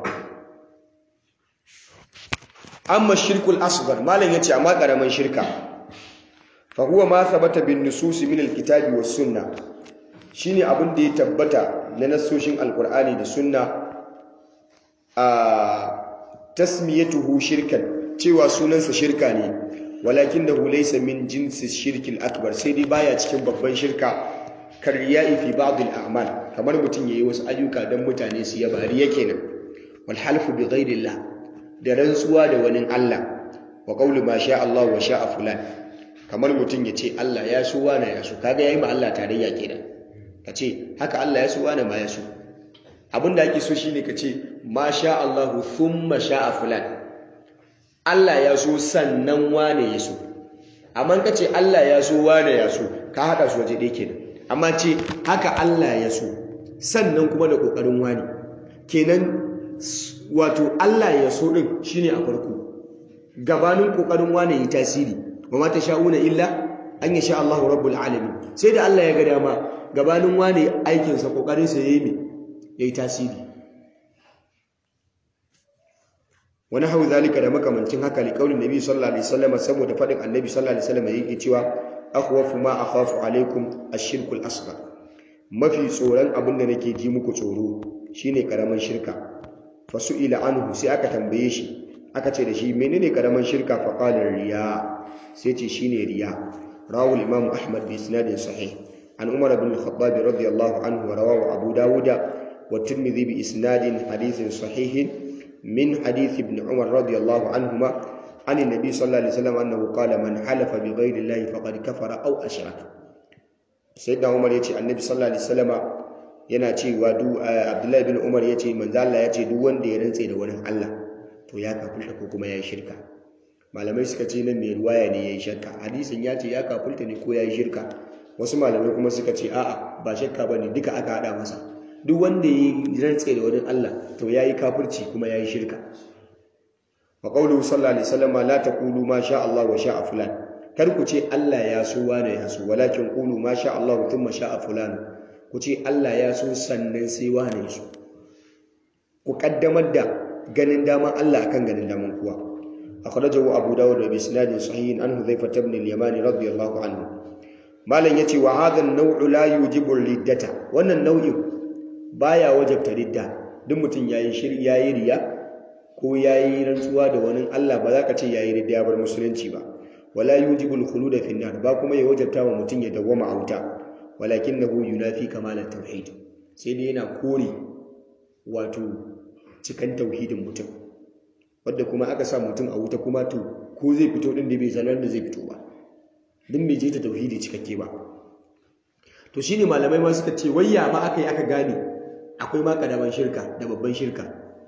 amma shirkul asghar malam yace amma karaman shirka fa huwa ma thabata bin nusus min alkitabi was sunna shine abin da ya tabbata na nasoshin alqur'ani da sunna a tasmiyatuhu shirkan cewa sunansa shirka ne walakinahu laysa min jinsi shirkil akbar sai dai baya cikin babban shirka karriya'i fi ba'd al-a'mal kamar mutum yayi wasu ayyuka dan mutane su yaba riya kenan wal halfu bi ghairillah da rantsuwa da wani Allah wa qawlu ma sha Allah wa sha'a fulan kamar mutum ya ce Allah ya so wani ya so kaga yayi ma Allah tarayya kenan ka ce haka Allah ya so wani ma ya so abinda ake so shine ka ce ma sha Allah thumma sha'a fulan Allah ya so sannan wane ya so amma ka ce Allah ya so wane ya so ka hada su waje ɗaya kenan amma ce haka Allah ya so sannan kuma da kokarin wani kenan wato Allah ya so din shine a farko gabanin kokarin wane yi tasiri wa ma sha'una illa an yasha Allahu rabbul alamin sai da Allah ya ga dama gabanin wane aikin sa kokarin sa yayi me yayi tasiri wani hau zalika da makamancin haka li kaulin nabi sallallahu alaihi wasallam saboda fadin annabi sallallahu alaihi wasallam yake cewa akhwafu ma akhafu alaikum ash-shirkul asghar mafi tsoron abin da nake ji muku tsoro shine karaman shirka fasu'ila anhu sai aka tambaye shi aka ce da shi menene karaman shirka fa qala riya sai ce shine riya rawu imam ahmad bi isnadin sahih an umar ibn al-khattab radiyallahu anhu wa rawahu abu dawuda wa tirmidhi bi isnadin hadithin sahih min hadith ibn umar radiyallahu anhuma عن النبي صلى الله عليه وسلم أنه قال من حلف بغير الله فقد كفر أو أشرك سيدنا عمر يتي النبي صلى الله عليه وسلم yana cewa du Abdullahi bin Umar yace manzo Allah yace duk wanda ya rantse da wani Allah to ya kafulta ko kuma yayi shirka malamai suka ce nan mai ruwaya ne yayi shirka hadisin ya ce ya kafulta ne ko yayi shirka wasu malamai kuma suka ce a'a ba shirka bane duka aka hada masa duk wanda ya rantse da wani Allah to yayi kafirci kuma yayi shirka wa qawluhu sallallahu alaihi wasallam la taqulu ma sha Allah wa sha fulan kar ku ce Allah ya so wani ya so walakin qulu ma sha Allah thumma sha fulan ku ce Allah ya so sannan sai wani ya so ku kaddamar da ganin daman Allah akan ganin daman kuwa akhrajahu abu dawud bi isnadin sahih an hudhayfa ibn al-yamani radiyallahu anhu malan yace wa hadha an-naw'u la yujibu riddata wannan nau'in baya wajabta ridda duk mutum yayi shir yayi riya ko yayi rantsuwa da wani Allah ba za ka ce yayi ridda bar musulunci ba wala yujibu al-khulud fi an-nar ba kuma ya wajabta wa mutum ya dawwama a wuta walakinahu yunafi kamal at-tauhid sai dai yana kore wato cikan tauhidin mutum wadda kuma aka sa mutum a wuta kuma to ko zai fito din da bai sanar da zai fito ba din bai je ta tauhidi cikakke ba to shine malamai ma suka ce wayya ma aka yi aka gane akwai ma kadaman shirka da babban shirka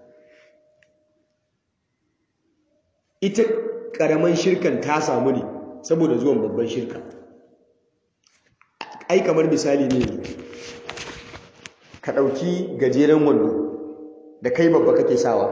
ita karaman shirkan ta samu ne saboda zuwan babban shirka ai kamar misali ne ka ɗauki gajeren wando da kai babba kake sawa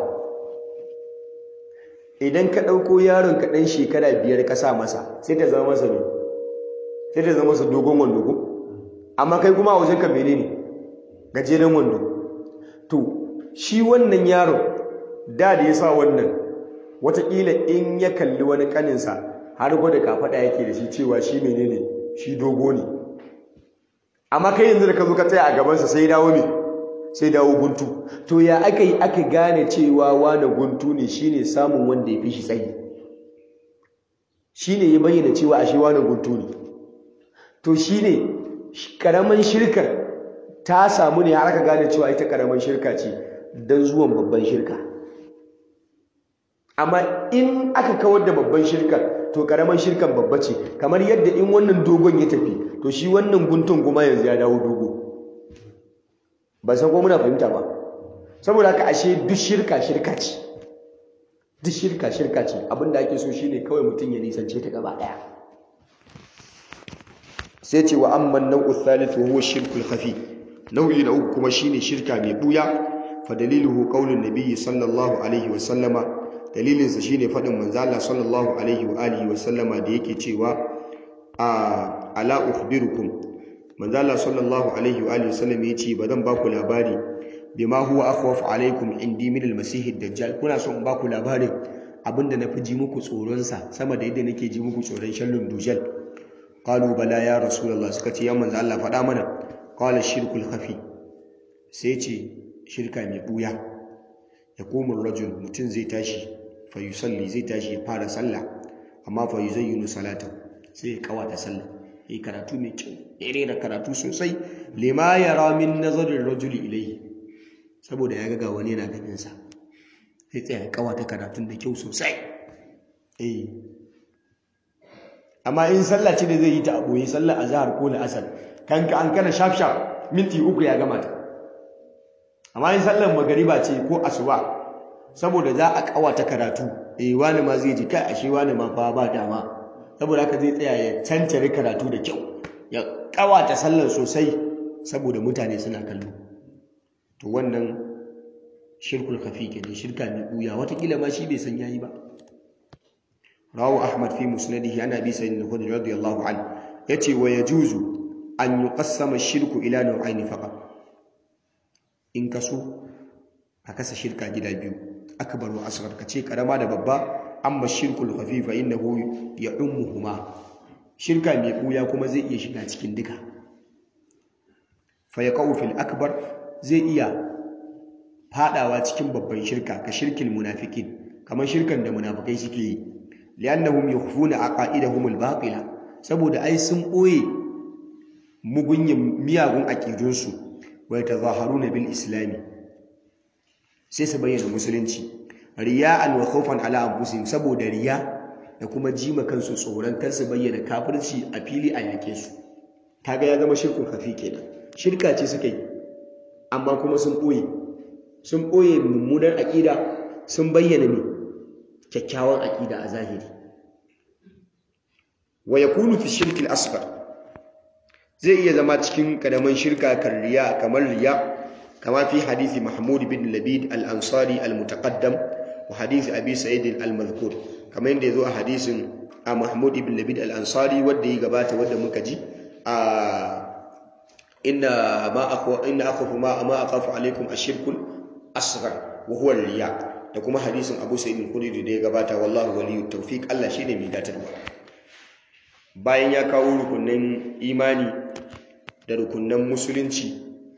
idan ka ɗauko yaron ka ɗan shekara biyar ka sa masa sai ta zama masa ne sai ta zama masa dogon wando ko amma kai kuma a wajen ka menene gajeren wando to shi wannan yaron da da ya sa wannan watakila in ya kalli wani kaninsa har gwada kafaɗa yake da shi cewa shi menene shi dogo ne amma kai yanzu da ka zo ka tsaya a gabansa sai dawo ne sai dawo guntu to ya aka yi aka gane cewa wane guntu ne shine samun wanda ya fi shi tsayi shine ya bayyana cewa ashe wane guntu ne to shine karaman shirkar ta samu ne har aka gane cewa ita karaman shirka ce don zuwan babban shirka amma in aka kawar da babban shirkar to karaman shirkan babba ce kamar yadda in wannan dogon ya tafi to shi wannan guntun kuma yanzu ya dawo dogo ba san ko muna fahimta ba saboda haka ashe duk shirka shirka ce duk shirka shirka ce abinda ake so shine kawai mutum ya nisance ta gaba daya sai ce wa amman nau'u thalith wa huwa shirkul khafi nau'i na uku kuma shine shirka mai buya fa daliluhu qaulun nabiyyi sallallahu alaihi wa sallama dalilin sa shine fadin manzo Allah sallallahu alaihi wa alihi wa sallama da yake cewa a ala ukhbirukum manzo Allah sallallahu alaihi wa alihi wasallam yace bazan ba ku labari bima huwa akhwafu alaikum indi min al-masih ad-dajjal kuna so in ba ku labarin abinda nafi ji muku tsoron sa sama da yadda nake ji muku tsoron shallun dujal qalu bala ya rasulullah suka ce ya manzo Allah faɗa mana qala shirkul khafi sai ce shirka mai buya ya koma rajul mutum zai tashi fa yusalli zai tashi ya fara sallah amma fa yuzayyinu salatan sai ya kawata sallah yi karatu mai kyau ya rera karatu sosai lima ya ramin nazarin rajuli ilai saboda ya ga wani yana ganinsa sai tsaya ya kawata karatun da kyau sosai eh amma in sallah ce da zai yi ta a boye sallar azhar ko la'asar kanka an kana shaf shaf minti uku ya gama ta amma in sallar magariba ce ko asuba saboda za a kawata karatu eh wani ma zai ji kai ashe wani ma fa ba dama saboda haka zai tsaya ya cancare karatu da kyau ya kawata sallar sosai saboda mutane suna kallo to wannan shirkul khafi kenan shirka mai buya watakila ma shi bai san yayi ba rawu ahmad fi musnadihi ana bi sayyidina al-khudri radiyallahu anhu yace wa yajuzu an yuqassama shirku ila nau'aini faqat in kaso a kasa shirka gida biyu akbar wa asghar kace karama da babba amma shirkul khafi fa innahu ya'ummuhuma shirka mai buya kuma zai iya shiga cikin duka fa yaqau fil akbar zai iya fadawa cikin babban shirka ka shirkin munafikin kamar shirkan da munafikai suke yi li'annahum yukhfuna aqaidahum al-batila saboda ai sun boye mugunyin miyagun aqidunsu wa yatazaharuna bil islami sai su bayyana musulunci riya'an wa khawfan ala anfusihim saboda riya da kuma jima kansu tsoron kar su bayyana kafirci a fili a yake su kaga ya zama shirkun khafi kenan shirka ce suka yi amma kuma sun boye sun ɓoye mummunar aƙida sun bayyana ne kyakkyawan aƙida a zahiri wa ya kunu fi shirkin asfar zai iya zama cikin ƙaramin shirka kan riya kamar riya kama fi hadithi mahmud bin labid al-ansari al-mutaqaddam wa hadithi abi sa'id al-mazkur kamar yadda ya zo a hadisin a mahmud bin labid al-ansari wadda ya gabata wadda muka ji a inna ma akhafu ma akhafu alaikum ashirkul asghar wa huwa riya da kuma hadisin Abu Sa'id al-Khudri da ya gabata wallahu waliyut tawfiq Allah shine mai datarwa bayan ya kawo rukunin imani da rukunin musulunci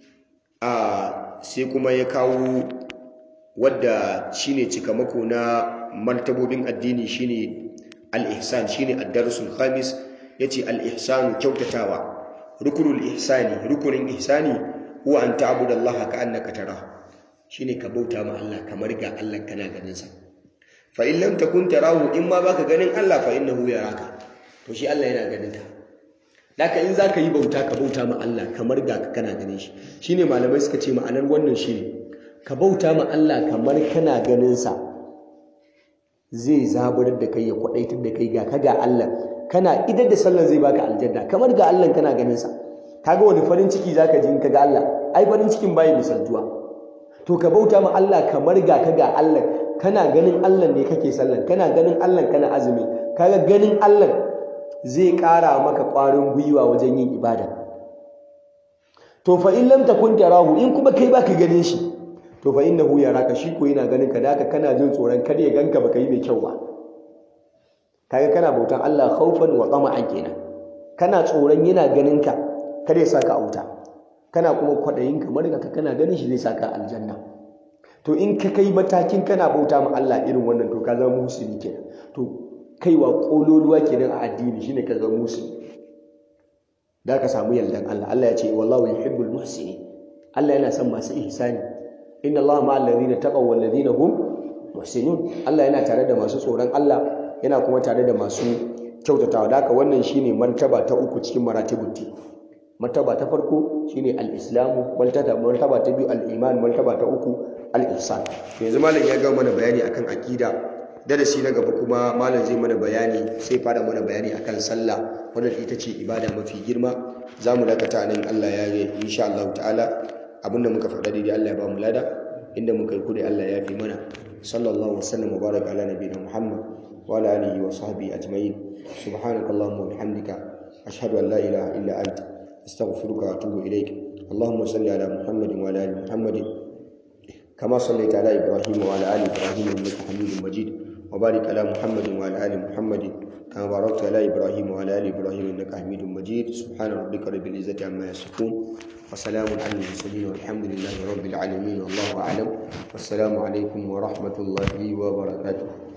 a sai kuma ya kawo wadda shine cikamako na martabobin addini shine al-ihsan shine ad-darsul khamis yace al-ihsanu kyautatawa rukunul ihsani rukunin ihsani huwa an ta'budallaha ka'annaka tarahu shine ka bauta ma Allah kamar ga Allah kana ganin sa fa in lam takun tarahu in ma baka ganin Allah fa innahu yaraka to shi Allah yana ganin ka daka in zaka yi bauta ka bauta ma Allah kamar ga kana ganin shi shine malamai suka ce ma'anar wannan shine ka bauta ma Allah kamar kana ganin sa zai zaburar da kai ya kwadaitar da kai ga ka ga Allah kana idar da sallar zai baka aljanna kamar ga Allah kana ganin sa kaga wani farin ciki zaka ji in ka ga Allah ai farin cikin bai misaltuwa to ka bauta ma Allah kamar ga ka ga Allah kana ganin Allah ne kake sallan kana ganin Allah kana azumi kaga ganin Allah zai ƙara maka ƙwarin gwiwa wajen yin ibada to fa in lam takun tarahu in kuma kai baka ganin shi to fa innahu yaraka shi ko yana ganin ka da haka kana jin tsoron kada ya ganka baka yi mai kyau ba kaga kana bautan Allah khaufan wa tama'an kenan kana tsoron yana ganin ka kada ya saka auta kana kuma kwadayin kamar ga kana ganin shi zai saka aljanna to in ka kai matakin kana bauta ma Allah irin wannan to ka zama musulmi kenan to kaiwa kololuwa kenan a addini shine ka zama musulmi da ka samu yardan Allah Allah ya ce wallahu yuhibbul muhsinin Allah yana son masu ihsani inna Allah ma'al ladina taqaw wal ladina hum muhsinun Allah yana tare da masu tsoron Allah yana kuma tare da masu kyautatawa da haka wannan shine martaba ta uku cikin maratibut din martaba ta farko shine al-islamu martaba ta biyu al-iman martaba ta uku al-ihsan yanzu malam ya ga mana bayani akan akida darasi na gaba kuma malam zai mana bayani sai fara mana bayani akan sallah wannan ita ce ibada mafi girma zamu dakata nan Allah ya yi insha Allah ta'ala abinda muka faɗa daidai Allah ya ba mu lada inda muka yi kudi Allah ya fi mana sallallahu alaihi wasallam wa baraka ala nabiyina Muhammad wa ala alihi wa sahbihi ajma'in subhanakallahumma wa bihamdika ashhadu an la ilaha illa anta astaghfiruka wa atubu ilaik اللهم صل على محمد وعلى ال محمد كما صليت على ابراهيم وعلى ال ابراهيم انك حميد مجيد وبارك على محمد وعلى ال محمد كما باركت على ابراهيم وعلى ال ابراهيم انك حميد مجيد سبحان ربك رب العزه عما يصفون وسلام على المرسلين والحمد لله رب العالمين والله اعلم والسلام عليكم ورحمه الله وبركاته